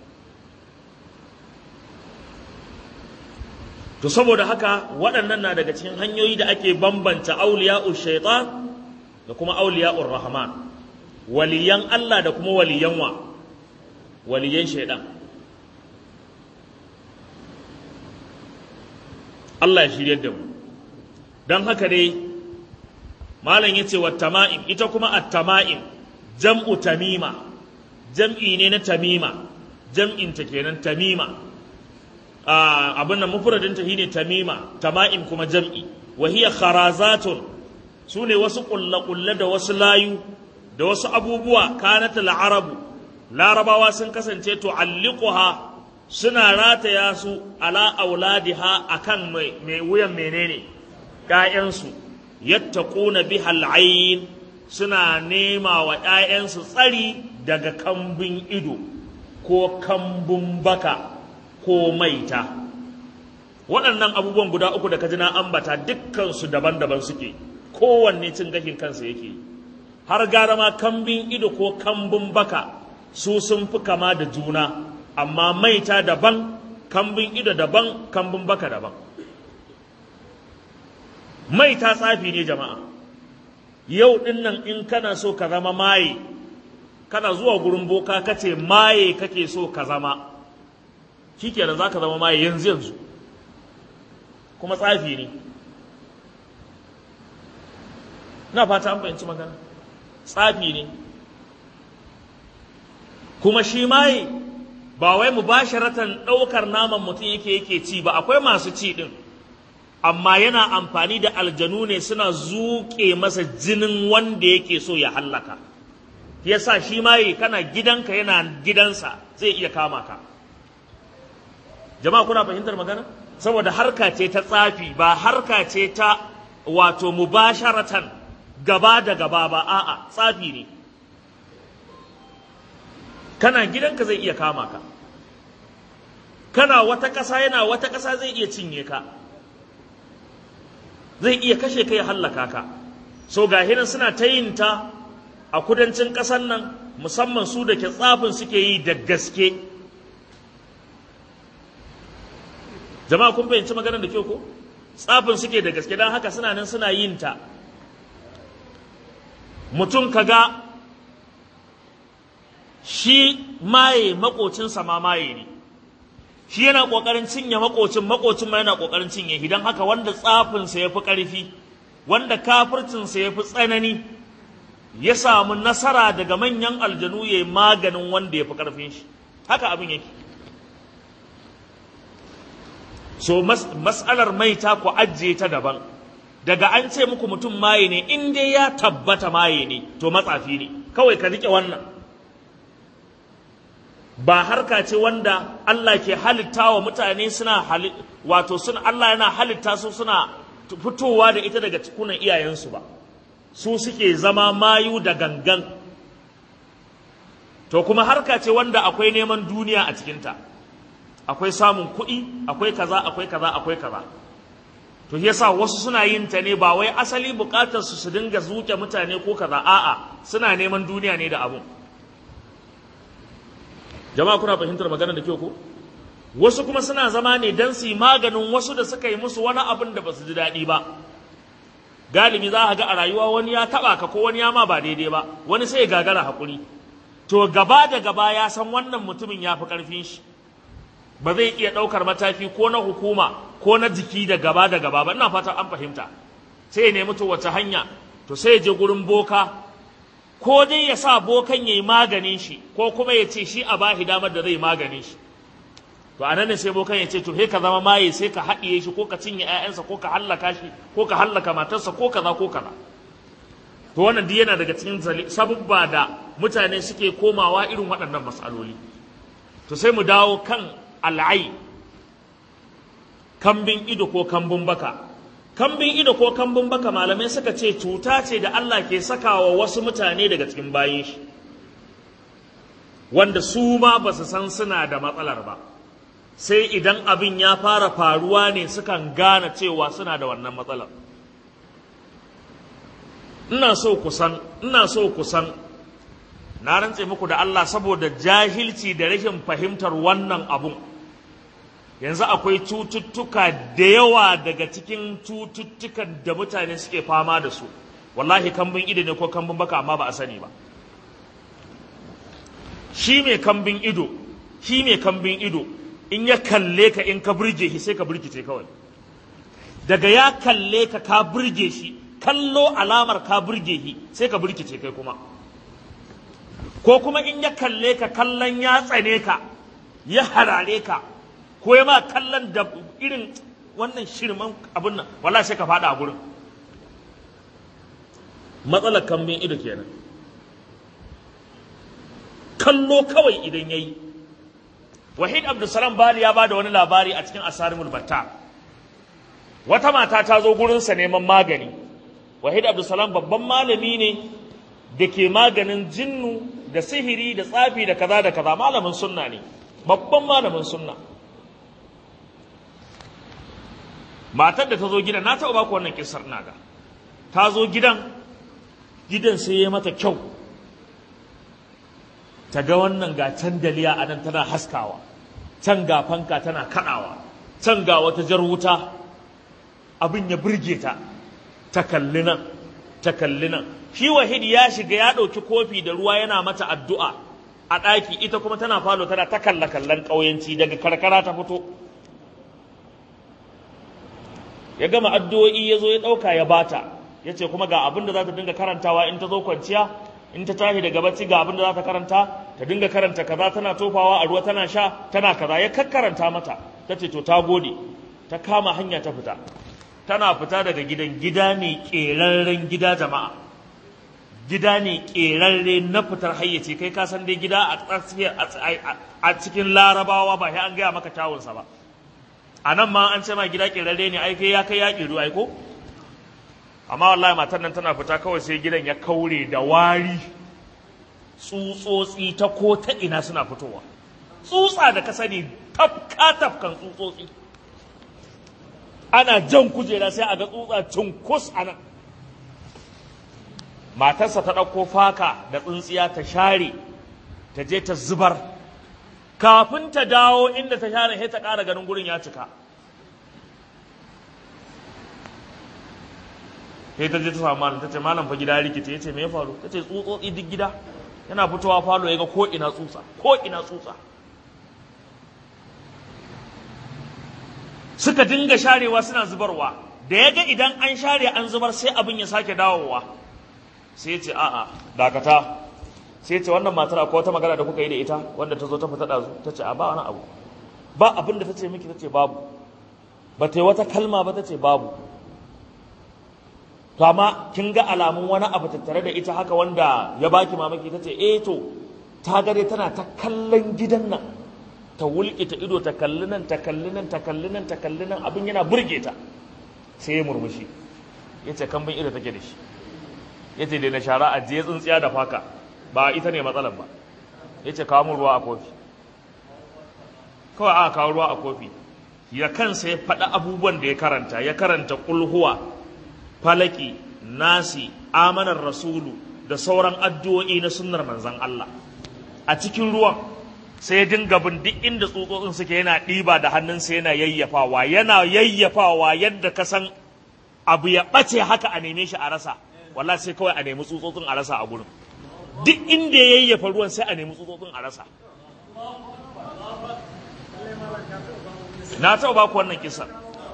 to saboda haka waɗannan na daga cikin hanyoyi da ake bambanta auliya'ur shaitan da kuma auliya'ur rahman waliyan Allah da kuma waliyan wa waliyan shaitan Allah ya shirye da mu don haka dai malam yace wa tama'im ita kuma at-tama'im jam'u tamima jam'i ne na tamima jam'in ta kenan tamima abin nan mufradin ta shine tamima tama'im kuma jam'i wa hiya kharazatun sune wasu kulle da wasu layu da wasu abubuwa kanat al-arabu larabawa sun kasance to alliquha suna rataya su ala auladiha akan mai wuyan menene ƴaƴansu yattaquna biha al-ayn suna nema wa ƴaƴansu tsari daga kambun ido ko kambun baka ko maita waɗannan abubuwan guda uku da kaji na ambata dukkansu daban-daban suke kowanne cin gashin kansa yake har gara ma kambin ido ko kambun baka su sun fi kama da juna amma maita daban kambin ido daban kambun baka daban maita tsafi ne jama'a yau ɗin nan in kana so ka zama maye kana zuwa gurin boka kace maye kake so ka zama shikenan za ka zama maye yanzu yanzu kuma tsafi ne na fata an fahimci magana tsafi ne kuma shi maye ba wai mu ba ɗaukar naman mutum yake yake ci ba akwai masu ci ɗin amma yana amfani da aljanu ne suna zuƙe masa jinin wanda yake so ya hallaka yasa shi maye kana gidanka yana gidansa zai iya kama ka jama'a kuna fahimtar magana saboda harka ce ta tsafi ba harka ce ta wato mubasharatan gaba da gaba ba a'a tsafi ne kana gidanka zai iya kama ka kana wata ƙasa yana wata ƙasa zai iya cinye ka zai iya kashe ka ya hallaka ka so ga hinan suna ta yin ta a kudancin ƙasar nan musamman su da ke tsafin suke yi da gaske jama'a kun fahimci maganar da kyau ko tsafin suke da gaske don haka suna nan suna yin ta mutum kaga shi maye makocinsa ma maye ne shi yana kokarin cinye makocin makocin ma yana kokarin cinye shi don haka wanda tsafinsa ya fi ƙarfi wanda kafircinsa ya fi tsanani ya samu nasara daga manyan aljanu ya yi maganin wanda ya fi ƙarfin shi haka abin yake so mas'alar maita ku ajiye ta daban daga an ce muku mutum maye ne in dai ya tabbata maye ne to matsafi ne kawai ka rike wannan ba harka ce wanda Allah ke halitta wa mutane suna wato suna Allah yana halitta su suna fitowa da ita daga cikunan iyayensu ba su suke zama mayu da gangan to kuma harka ce wanda akwai neman duniya a cikinta akwai samun kuɗi akwai kaza akwai kaza akwai kaza to yasa wasu suna yin ta ne ba wai asali bukatar su su dinga zuke mutane ko kaza a'a suna neman duniya ne da abun jama'a kuna fahimtar magana da kyau ko wasu kuma suna zama ne dan su yi maganin wasu da suka yi musu wani abin da ba su ji daɗi ba galibi za a ga a rayuwa wani ya taɓa ka ko wani ya ma ba daidai ba wani sai ya gagara haƙuri to gaba da gaba ya san wannan mutumin ya fi ƙarfin shi ba zai iya ɗaukar mataki ko na hukuma ko na jiki da gaba da gaba ba ina fata an fahimta sai ya nemi to wace hanya to sai ya je gurin boka ko dai ya sa bokan ya yi maganin shi ko kuma ya ce shi a bahi damar da zai maganin shi to anan ne sai bokan ya ce to he ka zama maye sai ka haɗiye shi ko ka cinye ƴaƴansa ko ka hallaka shi ko ka hallaka matarsa ko kaza ko kaza to wannan duk yana daga cikin sabubba da mutane suke komawa irin waɗannan matsaloli to sai mu dawo kan al'ai kambin ido ko kambun baka kambin ido ko kambun baka malamai suka ce cuta ce da Allah ke sakawa wasu mutane daga cikin bayin shi wanda su ma ba su san suna da matsalar ba sai idan abin ya fara faruwa ne sukan gane cewa suna da wannan matsalar ina so kusan ina so kusan na rantse muku da Allah saboda jahilci da rashin fahimtar wannan abun yanzu akwai cututtuka da yawa daga cikin cututtukan da mutane suke fama da su wallahi kambin ido ne ko kambin baka amma ba a sani ba shi mai kambin ido shi mai kambin ido in ya kalle ka in ka burge shi sai ka burkice kawai daga ya kalle ka ka burge shi kallo alamar ka burge shi sai ka burkice kai kuma ko kuma in ya kalle ka kallon ya tsane ka ya harare ka ko ya ma kallon da irin wannan shirman abin nan wallahi sai ka fada a gurin matsalar kambin ido kenan kallo kawai idan yayi wahid abdulsalam bali ya bada wani labari a cikin asarimul batta wata mata ta zo gurinsa neman magani wahid abdulsalam babban malami ne da ke maganin jinnu da sihiri da tsafi da kaza da kaza malamin sunna ne babban malamin sunna matar da ta zo gidan na taɓa baku wannan kisar naga ta zo gidan gidan sai ya mata kyau ta ga wannan ga can daliya a nan tana haskawa can ga fanka tana kaɗawa can ga wata jar wuta abin ya burge ta ta kalli nan ta kalli nan shi wahid ya shiga ya ɗauki kofi da ruwa yana mata addu'a a ɗaki ita kuma tana falo tana ta kalla kallon ƙauyenci daga karkara ta fito ya gama addu'o'i ya zo ya ɗauka ya bata ya ce kuma ga abin da za ta dinga karantawa in ta zo kwanciya in ta tashi daga bacci ga abin da za ta karanta ta dinga karanta kaza tana tofawa a ruwa tana sha tana kaza ya kakkaranta mata ta ce to ta gode ta kama hanya ta fita tana fita daga gidan gida ne ƙerarren gida jama'a gida ne ƙerarre na fitar hayyace kai ka san dai gida a cikin larabawa ba sai an gaya maka kyawunsa ba a nan ma an ce ma gida ƙerarre ne ai kai ya kai ya ƙeru ai ko amma wallahi matar nan tana fita kawai sai gidan ya kaure da wari tsutsotsi ta ko ta ina suna fitowa tsutsa da ka sani tafka tafkan tsutsotsi ana jan kujera sai a ga tsutsa cunkus a nan matarsa ta ɗauko faka da tsintsiya ta share ta je ta zubar kafin ta dawo inda ta share sai ta ƙara ganin gurin ya cika sai ta je ta samu malam ta ce malam fa gida rikice ya ce me ya faru ta ce tsutsotsi duk gida yana fitowa falo ya ga ko ina tsutsa ko ina tsutsa suka dinga sharewa suna zubarwa da ya ga idan an share an zubar sai abin ya sake dawowa sai ce a'a dakata sai ce wannan matar akwai wata magana da kuka yi da ita wanda ta zo ta fita ɗazu ta ce a ba wani abu ba abin da ta ce miki ta ce babu ba ta yi wata kalma ba ta ce babu to amma kin ga alamun wani abu tattare da ita haka wanda ya baki mamaki ta ce eh to ta gare tana ta kallon gidan nan ta wulƙe ta ido ta kalli nan ta kalli nan ta kalli nan ta kalli nan abin yana burge ta sai ya murmushi ya ce kambin ido take da shi ya ce na shara a je tsintsiya da faka ba ita ne matsalar ba ya ce kawo mun ruwa a kofi kawai aka kawo ruwa a kofi ya kansa ya faɗi abubuwan da ya karanta ya karanta kulhuwa falaki nasi amanar rasulu da sauran addu'o'i na sunnar manzan Allah a cikin ruwan sai ya dinga bin duk inda tsutsotsin suke yana ɗiba da hannunsa yana yayyafawa yana yayyafawa yadda ka san abu ya ɓace haka a neme shi a rasa wallahi sai kawai a nemi tsutsotsin a rasa a gurin duk inda ya yayyafa ruwan sai a nemi tsutsotsin a rasa na taɓa baku wannan kisan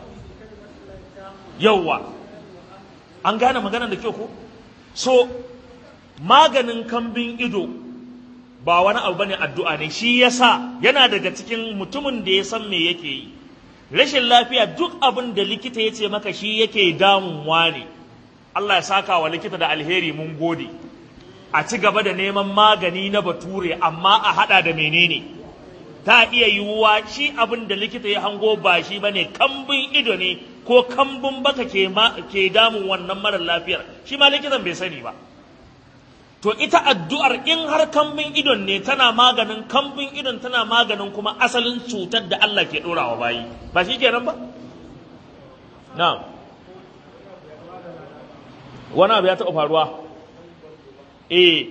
yauwa an gane maganar da kyau ko so maganin kambin ido ba wani abu bane addu'a ne shi yasa yana daga cikin mutumin da ya san me yake yi rashin lafiya duk abin da likita ya ce maka shi yake damunwa ne Allah ya saka wa likita da alheri mun gode a ci gaba da neman magani na bature amma a hada da menene ta iya yiwuwa shi abin da likita ya hango ba shi bane kambin ido ne ko kambun baka ke, ke damun wannan marar lafiyar shi ma likitan bai sani ba to ita addu'ar in har kambin idon ne tana maganin kambin idon tana maganin kuma asalin cutar da Allah ke ɗorawa bayi ba shi kenan ba na'am wani abu ya taɓa faruwa eh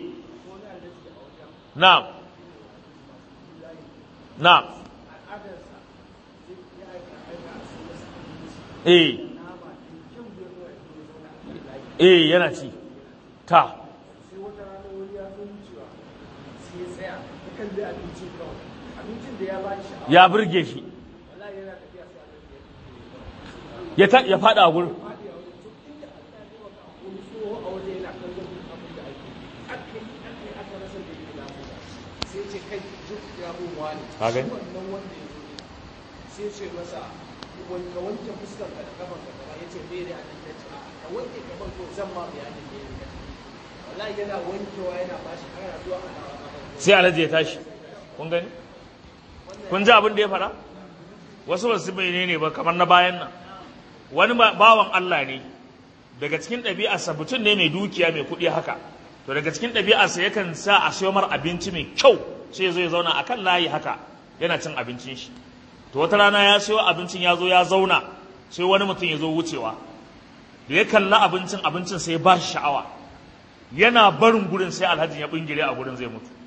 na'am na'am eh eh yana ci ta ya burge shi ya fada a gurin Hagan? sai ce masa wanka wanke fuskar ka da kafan ka gaba yace bai da nan ta ce ka wanke gaban ko zan ma bayanin da yake wallahi yana wankewa yana bashi ana zuwa ana sai alhaji ya tashi kun gani kun ji abin da ya fara wasu wasu bai ne ba kamar na bayan nan wani bawan Allah ne daga cikin ɗabi'arsa mutum ne mai dukiya mai kuɗi haka to daga cikin ɗabi'arsa yakan sa a siyo mar abinci mai kyau sai ya zo ya zauna a kan layi haka yana cin abincin shi to wata rana ya siyo abincin ya zo ya zauna sai wani mutum ya zo wucewa da ya kalla abincin abincin sai ya ba shi sha'awa yana barin gurin sai alhajin ya bingire a gurin zai mutu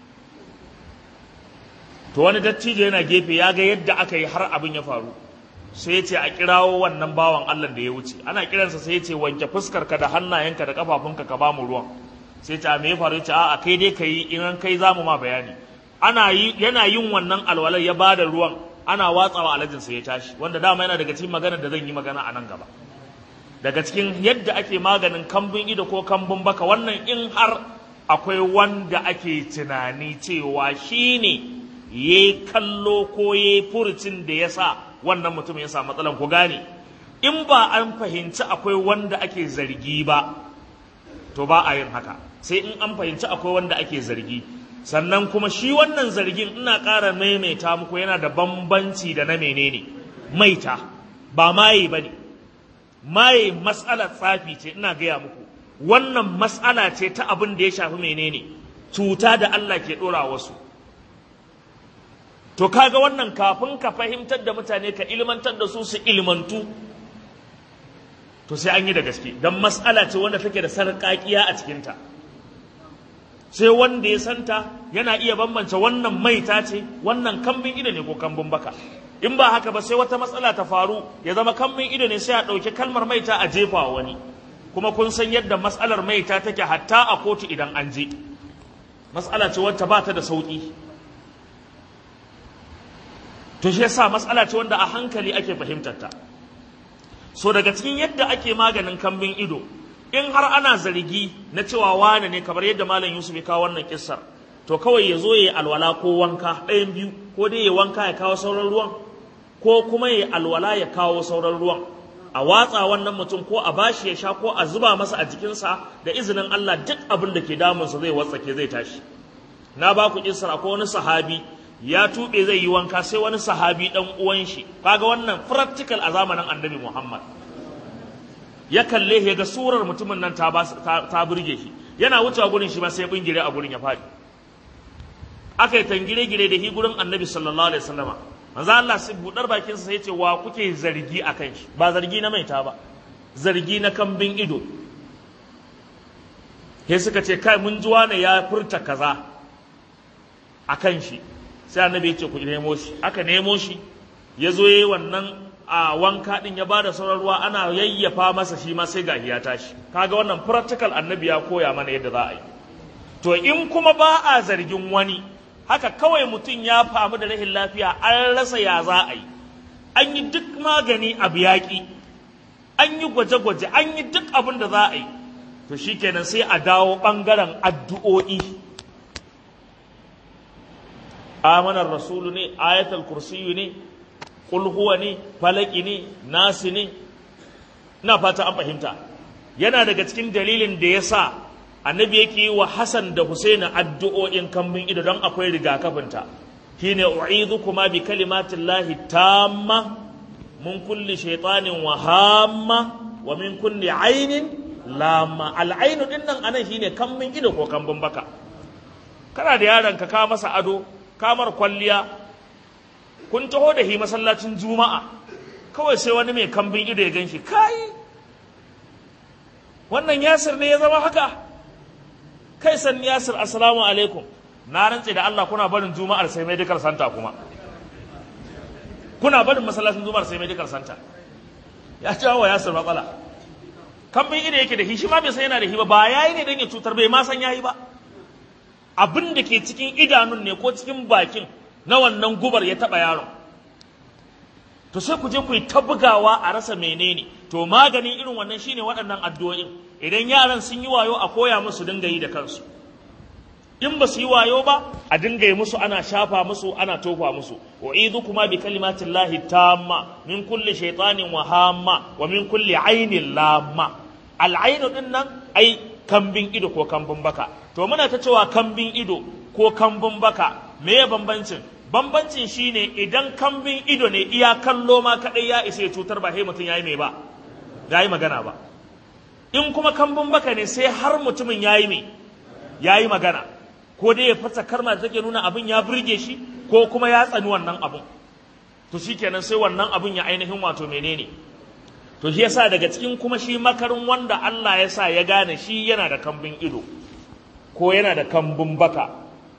to wani dattijo yana gefe ya ga yadda aka yi har abin ya faru sai ya ce a kirawo wannan bawan Allah da ya wuce ana kiransa sai ya ce wanke fuskarka da hannayenka da kafafunka ka bamu ruwan sai ce a me ya faru ya ce a'a kai dai kai in an kai zamu ma bayani ana yi yana yin wannan alwalar ya bada ruwan ana watsawa alajin sai ya tashi wanda dama yana daga cikin magana da zan yi magana a nan gaba daga cikin yadda ake maganin kambun ido ko kambun baka wannan in har akwai wanda ake tunani cewa shine ya kallo ko ya furucin da ya sa wannan mutum ya sa matsalan ku gane in ba an fahimci akwai wanda ake zargi ba to ba a yin haka sai in an fahimci akwai wanda ake zargi sannan kuma shi wannan zargin ina ƙara maimaita muku yana da bambanci da na menene maita ba maye ba ne maye matsalar tsafi ce ina gaya muku wannan matsala ce ta abin da ya shafi menene cuta da Allah ke ɗora wasu to kaga wannan kafin ka fahimtar da mutane ka ilmantar da su su ilmantu to sai an yi da gaske don matsala ce wanda take da sarƙaƙiya a cikinta sai wanda ya santa yana iya bambance wannan maita ce wannan kambin ido ne ko kambin baka in ba haka ba sai wata matsala ta faru ya zama kambin ido ne sai a ɗauki kalmar maita a jefa wani kuma kun san yadda matsalar maita take hatta a kotu idan an je matsala ce wacce ba ta da sauƙi to shi yasa matsala ce wanda a hankali ake fahimtar ta so daga cikin yadda ake maganin kambin ido in har ana zargi na cewa wane ne kamar yadda malam Yusuf ya kawo wannan kissar to kawai ya zo ya yi alwala ko wanka ɗayan biyu ko dai ya wanka ya kawo sauran ruwan ko kuma ya alwala ya kawo sauran ruwan a watsa wannan mutum ko a bashi ya sha ko a zuba masa a jikinsa da izinin Allah duk abin da ke damunsa zai watsake zai tashi na ba ku kissar akwai wani sahabi ya tuɓe zai yi wanka sai wani sahabi ɗan uwan shi kaga wannan practical a zamanin annabi Muhammad ya kalle ya ga surar mutumin nan ta ta burge shi yana wucewa gurin shi ma sai bingire a gurin ya faɗi aka yi tangire gire da hi gurin annabi sallallahu alaihi wasallama manzo Allah sai budar bakin sa sai ce wa kuke zargi akan shi ba zargi na maita ba zargi na kambin ido sai suka ce kai mun ji wani ya furta kaza akan shi sai annabi ya ce ku nemo shi aka nemo shi ya zo yayi wannan a wanka din ya bada sauran ruwa ana yayyafa masa shi ma sai gahi ya tashi kaga wannan practical annabi ya koya mana yadda za a yi to in kuma ba a zargin wani haka kawai mutum ya famu da rahin lafiya an rasa ya za a yi an yi duk magani abu yaƙi an yi gwaje-gwaje an yi duk abin da za a yi to shikenan sai a dawo ɓangaren addu'o'i amanar rasulu ne ayatul kursiyu ne kul huwa ne falaki ne nasi ne ina fata an fahimta yana daga cikin dalilin da ya sa annabi yake yi wa Hassan da Husaini addu'o'in kambin ido don akwai rigakafinta shine u'idhukuma bi kalimatillahi tamma mun kulli shaytanin wa hamma wa min kulli ainin lamma al'ainu din nan anan shine kambin ido ko kambin baka kana da yaron ka ka masa ado kamar kwalliya kun taho da hi masallacin juma'a kawai sai wani mai kambin ido ya ganshi kai wannan yasir ne ya zama haka kai san yasir assalamu alaikum na rantse da Allah kuna barin juma'ar sai medical center kuma kuna barin masallacin juma'ar sai medical center ya jawo wa yasir matsala kambin ido yake da shi shi ma bai san yana da shi ba ba yayi ne dan ya cutar bai ma san yayi ba abin da ke cikin idanun ne ko cikin bakin na wannan gubar ya taba yaron to sai ku je ku yi ta bugawa a rasa menene to maganin irin wannan shine waɗannan addu'o'in idan yaran sun yi wayo a koya musu dinga yi da kansu in ba su yi wayo ba a dinga yi musu ana shafa musu ana tofa musu wa kuma bi kalimatin lahi tamma min kulli shaytanin wa hamma wa min kulli ainin lamma al'ainu din nan ai kambin ido ko kambin baka to muna ta cewa kambin ido ko kambin baka me ya bambancin bambancin shine idan kambin ido ne iya kallo ma kadai ya isa ya cutar ba sai mutum yayi mai ba yayi magana ba in kuma kambin baka ne sai har mutumin yayi mai yayi magana ko dai ya fasa karma da take nuna abin ya burge shi ko kuma ya tsani wannan abin to shikenan sai wannan abin ya ainihin wato menene to shi yasa daga cikin kuma shi makarin wanda Allah ya sa ya gane shi yana da kambin ido ko yana da kambin baka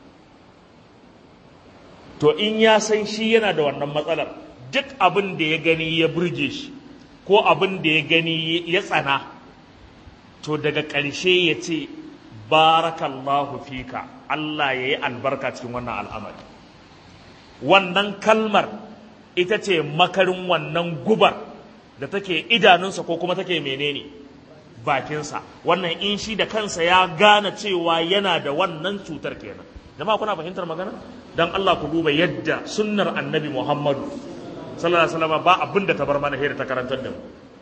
to in ya san shi yana da wannan matsalar duk abin da ya gani ya burge shi ko abin da ya gani ya tsana to daga ƙarshe ya ce barakallahu fika Allah ya yi albarka cikin wannan al'amari wannan kalmar ita ce makarin wannan gubar da take idanunsa ko kuma take menene bakinsa wannan in shi da kansa ya gane cewa yana da wannan cutar kenan jama'a kuna fahimtar magana dan Allah ku duba yadda sunnar annabi Muhammadu sallallahu alaihi wasallam ba abin da ta bar mana hira ta karantar da mu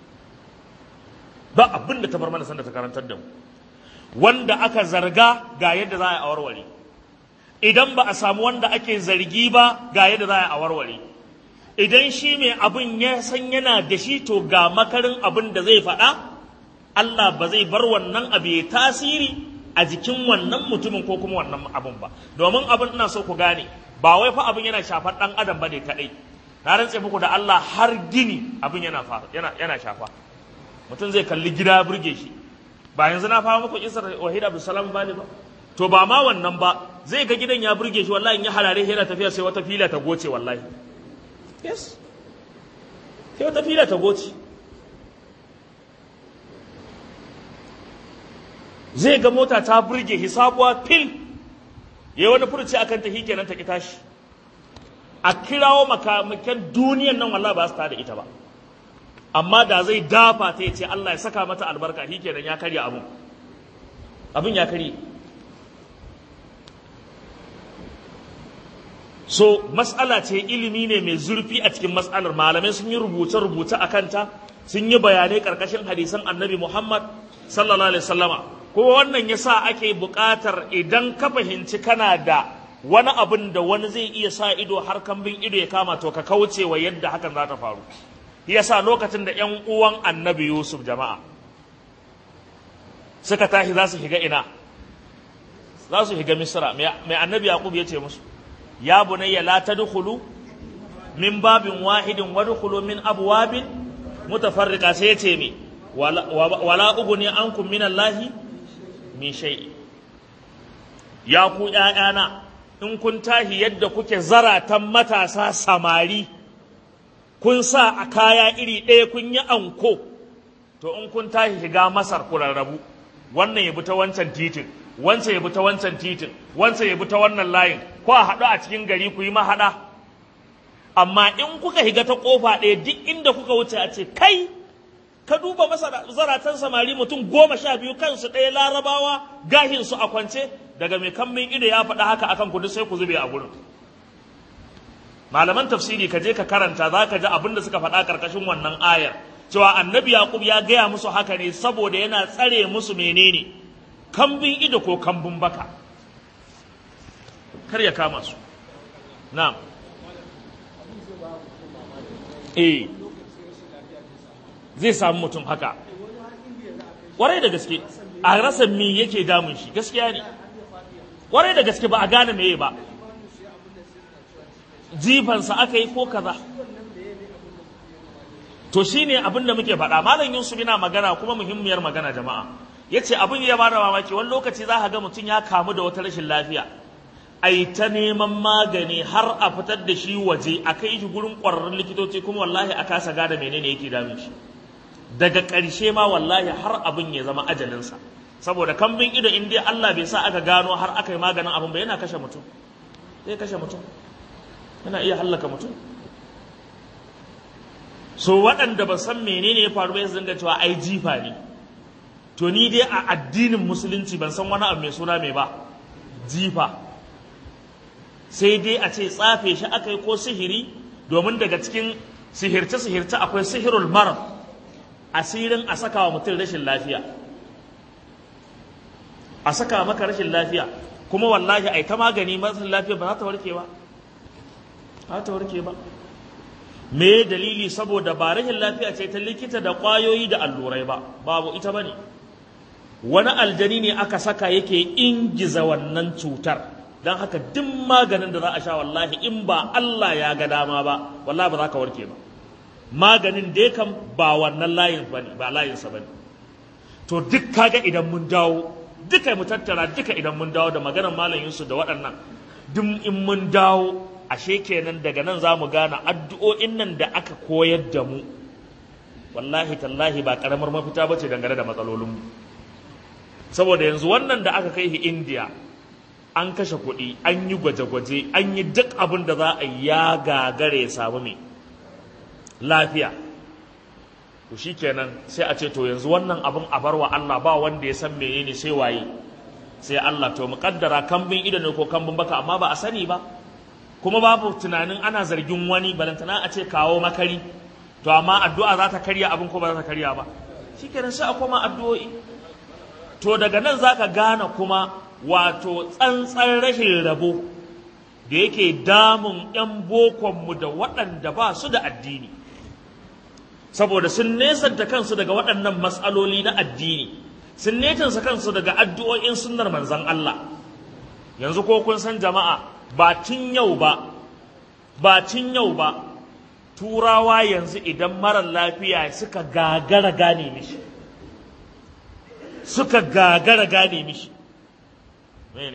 ba abin da ta bar mana sanda ta karantar da mu wanda aka zarga ga yadda za a yi a warware idan ba a samu wanda ake zargi ba ga yadda za a yi a warware idan shi mai abin ya san yana da shi to ga makarin abin da zai faɗa Allah ba zai bar wannan abu ya tasiri a jikin wannan mutumin ko kuma wannan abin ba domin abin ina so ku gane ba wai fa abin yana shafar ɗan adam ba ne kaɗai na rantse muku da Allah har gini abin yana yana shafa mutum zai kalli gida burge shi ba yanzu na fara muku isar wahid abdulsalam ba ne ba to ba ma wannan ba zai ga gidan ya burge shi wallahi in ya harare yana tafiya sai wata fila ta goce wallahi yes sai wata fila ta goce zai ga mota ta burge shi sabuwa fil ya wani furuci akan ta kenan ta ki tashi a kirawo makamakan duniyan nan wallahi ba su ta da ita ba amma da zai dafa ta ya ce Allah ya saka mata albarka shi kenan ya karya abin abin ya karye so mas'ala ce ilimi ne mai zurfi a cikin mas'alar malamai sun yi rubuce-rubuce a kanta sun yi bayanai karkashin hadisan annabi muhammad sallallahu alaihi wasallama kuma wannan yasa ake buƙatar idan ka fahimci kana da wani abin da wani zai iya sa ido har kambin ido ya kama to ka kauce wa yadda hakan za ta faru yasa lokacin da ‘yan uwan annabi Yusuf jama'a suka tashi za su shiga ina za su shiga misra mai annabi Yaqub ya ce musu ya bunayya la tadkhulu min babin wahidin wadkhulu min abwabin mutafarriqa sai ya ce me wala uguni ankum min Allahi min shay ya ku ƴaƴana in kun tahi yadda kuke zaratan matasa samari kun sa a kaya iri ɗaya kun yi anko to in kun tashi shiga masar ku rarrabu wannan ya bi ta wancan titin wancan ya bi ta wancan titin wancan ya bi ta wannan layin ko a haɗu a cikin gari ku yi mahaɗa amma in kuka shiga ta ƙofa ɗaya duk inda kuka wuce a ce kai ka duba masa zaratan samari mutum goma sha biyu kansu ɗaya larabawa gahinsu a kwance daga mai kammin ido ya faɗa haka akan kudu sai ku zube a gurin malaman tafsiri ka je ka karanta za ka ji abin da suka faɗa ƙarƙashin wannan ayar cewa annabi yaqub ya gaya musu haka ne saboda yana tsare musu menene kambin ido ko kambun baka kar ya kama su na'am eh zai samu mutum haka kwarai da gaske a rasa me yake damun shi gaskiya ne kwarai da gaske ba a gane meye ba jifansa aka yi ko kaza to shine abin da muke faɗa malam yusuf yana magana kuma muhimmiyar magana jama'a yace abin ya bada mamaki wani lokaci za ka ga mutum ya kamu da wata rashin lafiya ai ta neman magani har a fitar da shi waje a kai shi gurin ƙwararrun likitoci kuma wallahi a kasa gada menene yake damun shi daga ƙarshe ma wallahi har abin ya zama ajalinsa saboda kambin ido in dai Allah bai sa aka gano har aka yi maganin abin ba yana kashe mutum zai kashe mutum yana iya hallaka mutum so waɗanda ba san menene ya faru ba su dinga cewa ai jifa ne to ni dai a addinin musulunci ban san wani abu mai suna mai ba jifa sai dai a ce tsafe shi aka yi ko sihiri domin daga cikin sihirce-sihirce akwai sihirul marar asirin a saka wa mutum rashin lafiya a saka maka rashin lafiya kuma wallahi ai ta magani masu lafiya ba za ta warke ba ba ta warke ba me dalili saboda ba rashin lafiya ce ta likita da ƙwayoyi da allurai ba babu ita bane wani aljani ne aka saka yake ingiza wannan cutar don haka duk maganin da za a sha wallahi in ba Allah ya ga dama ba wallahi ba za ka warke ba maganin dai kam ba wannan layin bane ba layinsa bane to duk kaga idan mun dawo duka mu tattara duka idan mun dawo da maganar malam Yusuf da waɗannan duk in mun dawo ashe kenan daga nan za mu gane addu'o'in nan da aka koyar da mu wallahi tallahi ba karamar mafita bace dangane da matsalolinmu saboda yanzu wannan da aka kai shi India an kashe kuɗi an yi gwaje-gwaje an yi duk abin da za a ya gagare ya samu mai lafiya to kenan sai a ce to yanzu wannan abin a barwa Allah ba wanda ya san menene sai waye sai Allah to muƙaddara kambin ido ne ko kambin baka amma ba a sani ba kuma babu tunanin ana zargin wani balantana a ce kawo makari to amma addu'a za ta karya abin ko ba za ta karya ba shikenan sai a koma addu'o'i to daga nan zaka gane kuma wato tsantsan rashin rabo da yake damun 'yan bokonmu da waɗanda ba su da addini saboda sun nesanta kansu daga waɗannan matsaloli na addini sun netansa kansu daga addu'o'in sunnar manzan Allah yanzu ko kun san jama'a ba tun yau ba ba tun yau ba turawa yanzu idan marar lafiya suka gagara gane mishi suka gagara gane mishi mene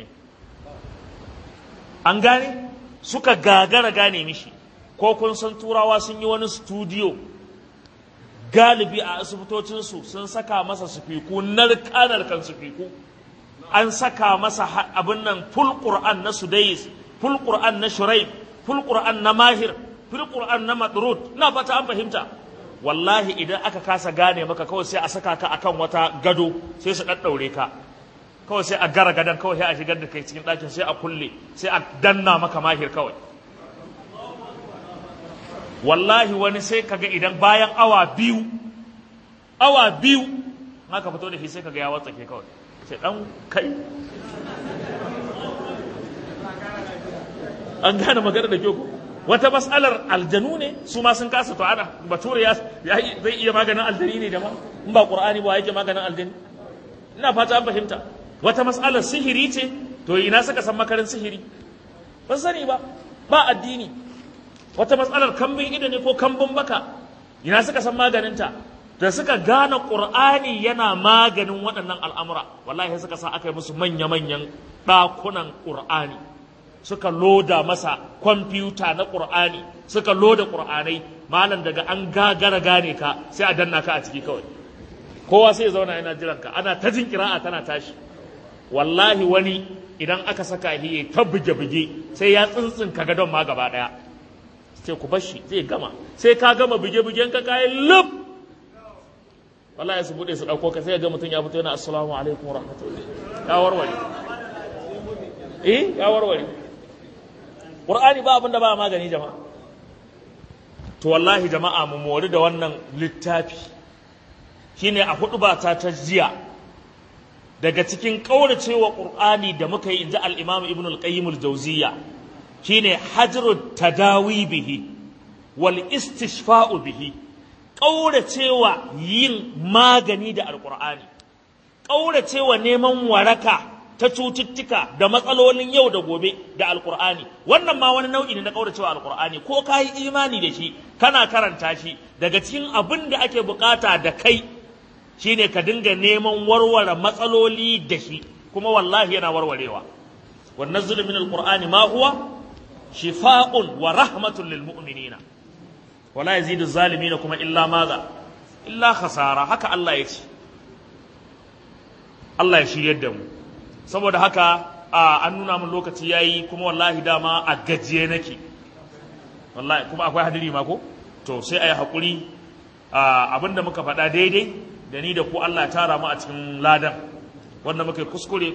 an gane suka gagara gane mishi ko kun san turawa sun yi wani studio galibi a asibitocinsu sun saka masa sufiku narka-narkan sufiku an saka masa abin nan ful qur'an na sudais ful qur'an na shuraib ful qur'an na mahir ful qur'an na madrud na fata an fahimta wallahi idan aka kasa gane maka kawai sai a saka ka akan wata gado sai su daddaure ka kawai sai a gara gadon kawai sai a shigar da kai cikin ɗakin sai a kulle sai a danna maka mahir kawai wallahi wani sai kaga idan bayan awa biyu awa biyu haka fito da shi sai kaga ya watsake kawai sai dan kai an gane magana da kyau wata mas'alar aljanu ne su ma sun kasa to ana bature ya zai iya maganin aljani ne jama'a in ba qur'ani ba yake maganin aljani ina fata an fahimta wata mas'alar sihiri ce to ina suka san makarin sihiri ban sani ba ba addini wata matsalar kambin ido ne ko kambin baka ina suka san maganinta da suka gane qur'ani yana maganin waɗannan al'amura wallahi suka sa aka yi musu manya-manyan ɗakunan qur'ani suka loda masa kwamfuta na qur'ani suka loda qur'anai malam daga an gagara gane ka sai a danna ka a ciki kawai kowa sai ya zauna yana jiran ka ana ta jin kira'a tana tashi wallahi wani idan aka saka hiye ta buge-buge sai ya tsintsinka gadon ma gaba ɗaya sai ku bashi zai gama sai ka gama buge-bugen ka kayan lub wallahi su bude su dauko ka sai ga mutum ya fito yana assalamu alaikum rahmatullahi ya warware eh ya warware qur'ani ba abin da ba magani jama'a to wallahi jama'a mu mori da wannan littafi shine a hudu ba ta ta jiya daga cikin kauracewa qur'ani da muka yi inji al-imam ibn al-qayyim al-jawziyya shine hajru tadawi bihi wal istishfa'u bihi ƙauracewa yin magani da alƙur'ani ƙauracewa neman waraka ta cututtuka da matsalolin yau da gobe da alkur'ani wannan ma wani nau'i ne na ƙauracewa alkur'ani ko ka yi imani da shi kana karanta shi daga cikin abin da ake bukata da kai shine ka dinga neman warware matsaloli da shi kuma wallahi yana warwarewa wannan zulumin alkur'ani ma huwa shifa'un wa rahmatun lil mu'minina wala yazidu zalimin kuma illa maza illa khasara haka Allah ya ce Allah ya shiryar da mu saboda haka an nuna min lokaci yayi kuma wallahi dama a gajiye nake wallahi kuma akwai hadiri ma ko to sai ayi hakuri abinda muka faɗa daidai da ni da ku Allah ya tara mu a cikin ladan wanda muka yi kuskure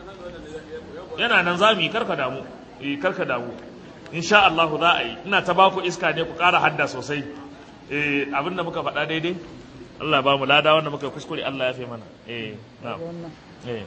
yana nan za mu yi karka damu eh karka damu insha Allah za a yi ina ta baku iska ne ku ƙara hadda sosai eh abinda muka faɗa daidai Allah ba mu lada wanda muka yi kuskure Allah ya fi mana eh na'am eh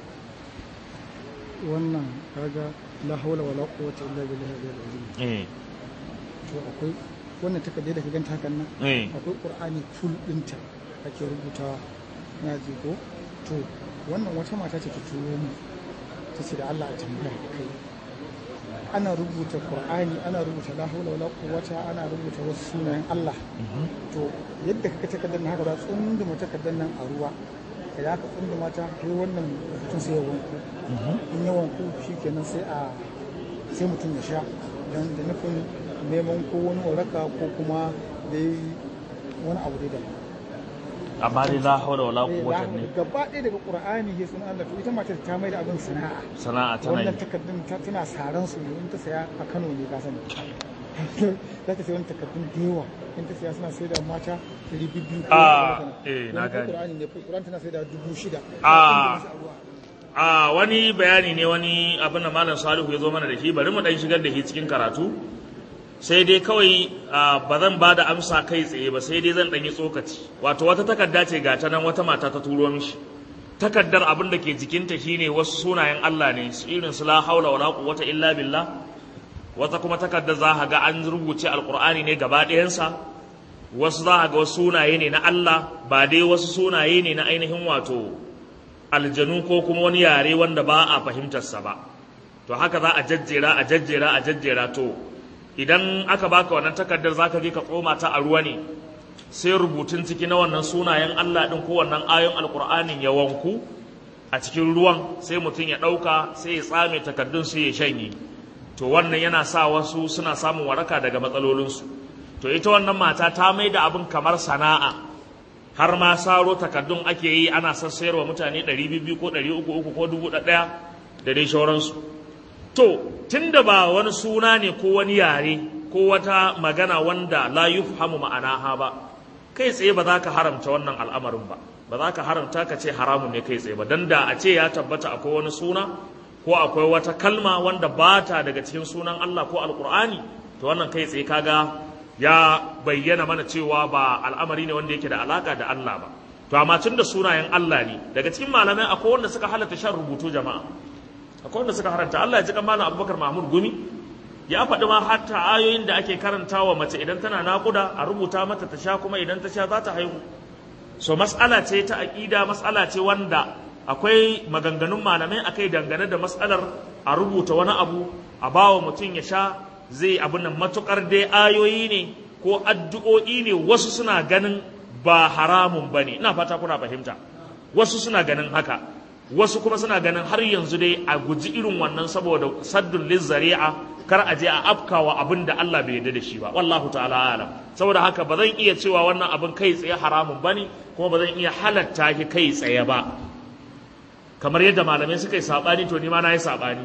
wannan kaga la haula wala quwwata illa billahi al-aliyyil azim eh to akwai wannan takardar da ka ganta hakan nan eh akwai qur'ani full dinta ake rubutawa na ji ko to wannan wata mata ce ta turo mu ta ce da Allah a tambaya da kai ana rubuta qur'ani ana rubuta la haula wala quwwata ana rubuta wasu sunayen Allah to yadda kaka takardar nan haka za tsunduma takardar nan a ruwa ka ya ka tsunduma ta sai wannan rubutun sai ya wanku in ya wanku shikenan sai a sai mutum ya sha don da nufin neman ko wani waraka ko kuma dai wani abu dai daban amma dai la haula wala quwwata ne gaba ɗaya daga qur'ani ya sunan Allah to ita matar ta mai da abin sana'a sana'a tana wannan yi takardun ta tana saran su ne in ta saya a Kano ne ka sani za ta sai wani takardun da yawa in ta saya suna sai da mata ɗari biyu ko Ah, eh, na Wani ko gane. qur'ani ne qur'ani tana sai da dubu shida Ah. a wani bayani ne wani abin da malam salihu ya zo mana da shi bari mu dan shigar da shi cikin karatu sai dai kawai ah, ba zan ba da amsa kai tsaye ba sai dai zan ɗan yi tsokaci wato wata takarda ce ga ta nan wata mata ta turo mishi takardar abin da ke jikinta shine wasu sunayen Allah ne su irin su la haula wala quwwata illa billah wata kuma takardar za ka ga an rubuce alqur'ani ne gaba ɗayansa wasu za ka ga wasu sunaye ne na Allah ba dai wasu sunaye ne na ainihin wato aljanu ko kuma wani yare wanda ba a fahimtarsa ba to haka za a jajjera a jajjera a jajjera to idan aka baka wannan takardar zaka je ka tsoma ta a ruwa ne sai rubutun ciki na wannan sunayen Allah din ko wannan ayon alkur'anin ya wanku a cikin ruwan sai mutum ya ɗauka sai ya tsame takardun sai ya shanye to wannan yana sa wasu suna samun waraka daga matsalolinsu to ita wannan mata ta mai da abin kamar sana'a har ma saro takardun ake yi ana sassayarwa mutane 200 ko 300 ko 1000 da dai shauransu to tunda ba wani suna ne ko wani yare ko wata magana wanda la yufhamu ma'anaha ba kai tsaye ba za ka haramta wannan al'amarin ba ba za ka haramta ka ce haramun ne kai tsaye ba dan da a ce ya tabbata akwai wani suna ko akwai wata kalma wanda ba ta daga cikin sunan Allah ko alkur'ani to wannan kai tsaye kaga ya bayyana mana cewa ba al'amari ne wanda yake da alaka da Allah ba to amma tun da sunayen Allah ne daga cikin malamai akwai wanda suka halatta shan rubutu jama'a akwai wanda suka haranta Allah ya ji kan malam Abubakar Mahmud Gumi ya faɗi ma hatta ayoyin da ake karantawa mace idan tana naƙuda a rubuta mata ta sha kuma idan ta sha za ta haihu so mas'ala ce ta aƙida mas'ala ce wanda akwai maganganun malamai akai dangane da mas'alar a rubuta wani abu a bawa mutum ya sha zai abin nan matukar dai ayoyi ne ko addu'o'i ne wasu suna ganin ba haramun ba ne ina fata kuna fahimta wasu suna ganin haka wasu kuma suna ganin har yanzu dai a guji irin wannan saboda saddun lizzari'a kar a je a afkawa abin da Allah bai yarda da shi ba wallahu ta'ala alam saboda haka ba zan iya cewa wannan abin kai tsaye haramun bane kuma ba zan iya halatta shi kai tsaye ba kamar yadda malamai suka yi sabani to ni ma na yi sabani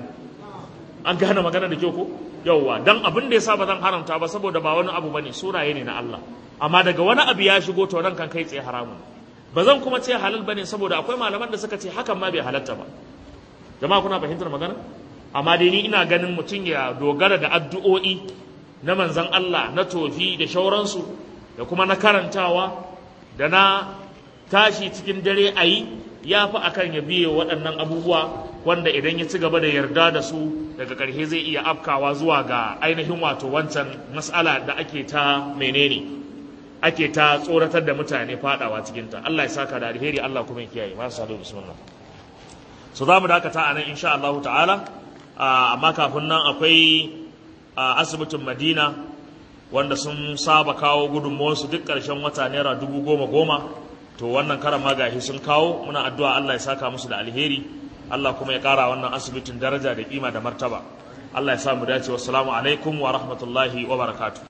an gane magana da kyau ko yauwa dan abin da yasa ba zan haramta ba saboda ba wani abu bane sunaye ne na Allah amma daga wani abu ya shigo to nan kan kai tsaye haramun ba zan kuma ce halal bane saboda akwai malaman da suka ce hakan ma bai halatta ba jama'a kuna fahimtar magana amma dai ni ina ganin mutum ya dogara da addu'o'i na manzon Allah na tofi da shauransu da kuma na karantawa da na tashi cikin dare a yi ya fi akan ya biye waɗannan abubuwa wanda idan ya ci gaba da yarda da su daga ƙarshe zai iya afkawa zuwa ga ainihin wato wancan matsala da ake ta menene ake ta tsoratar da mutane fadawa cikinta Allah ya saka da alheri Allah kuma ya kiyaye masu sadu bismillah so za mu dakata a nan insha Allah ta'ala amma kafin nan akwai asibitin Madina wanda sun saba kawo gudunmuwarsu duk ƙarshen wata naira dubu goma goma to wannan karan magahi sun kawo muna addu'a Allah ya saka musu da alheri Allah kuma ya ƙara wannan asibitin daraja da kima da martaba Allah ya sa mu dace wassalamu alaikum wa rahmatullahi wa barakatuh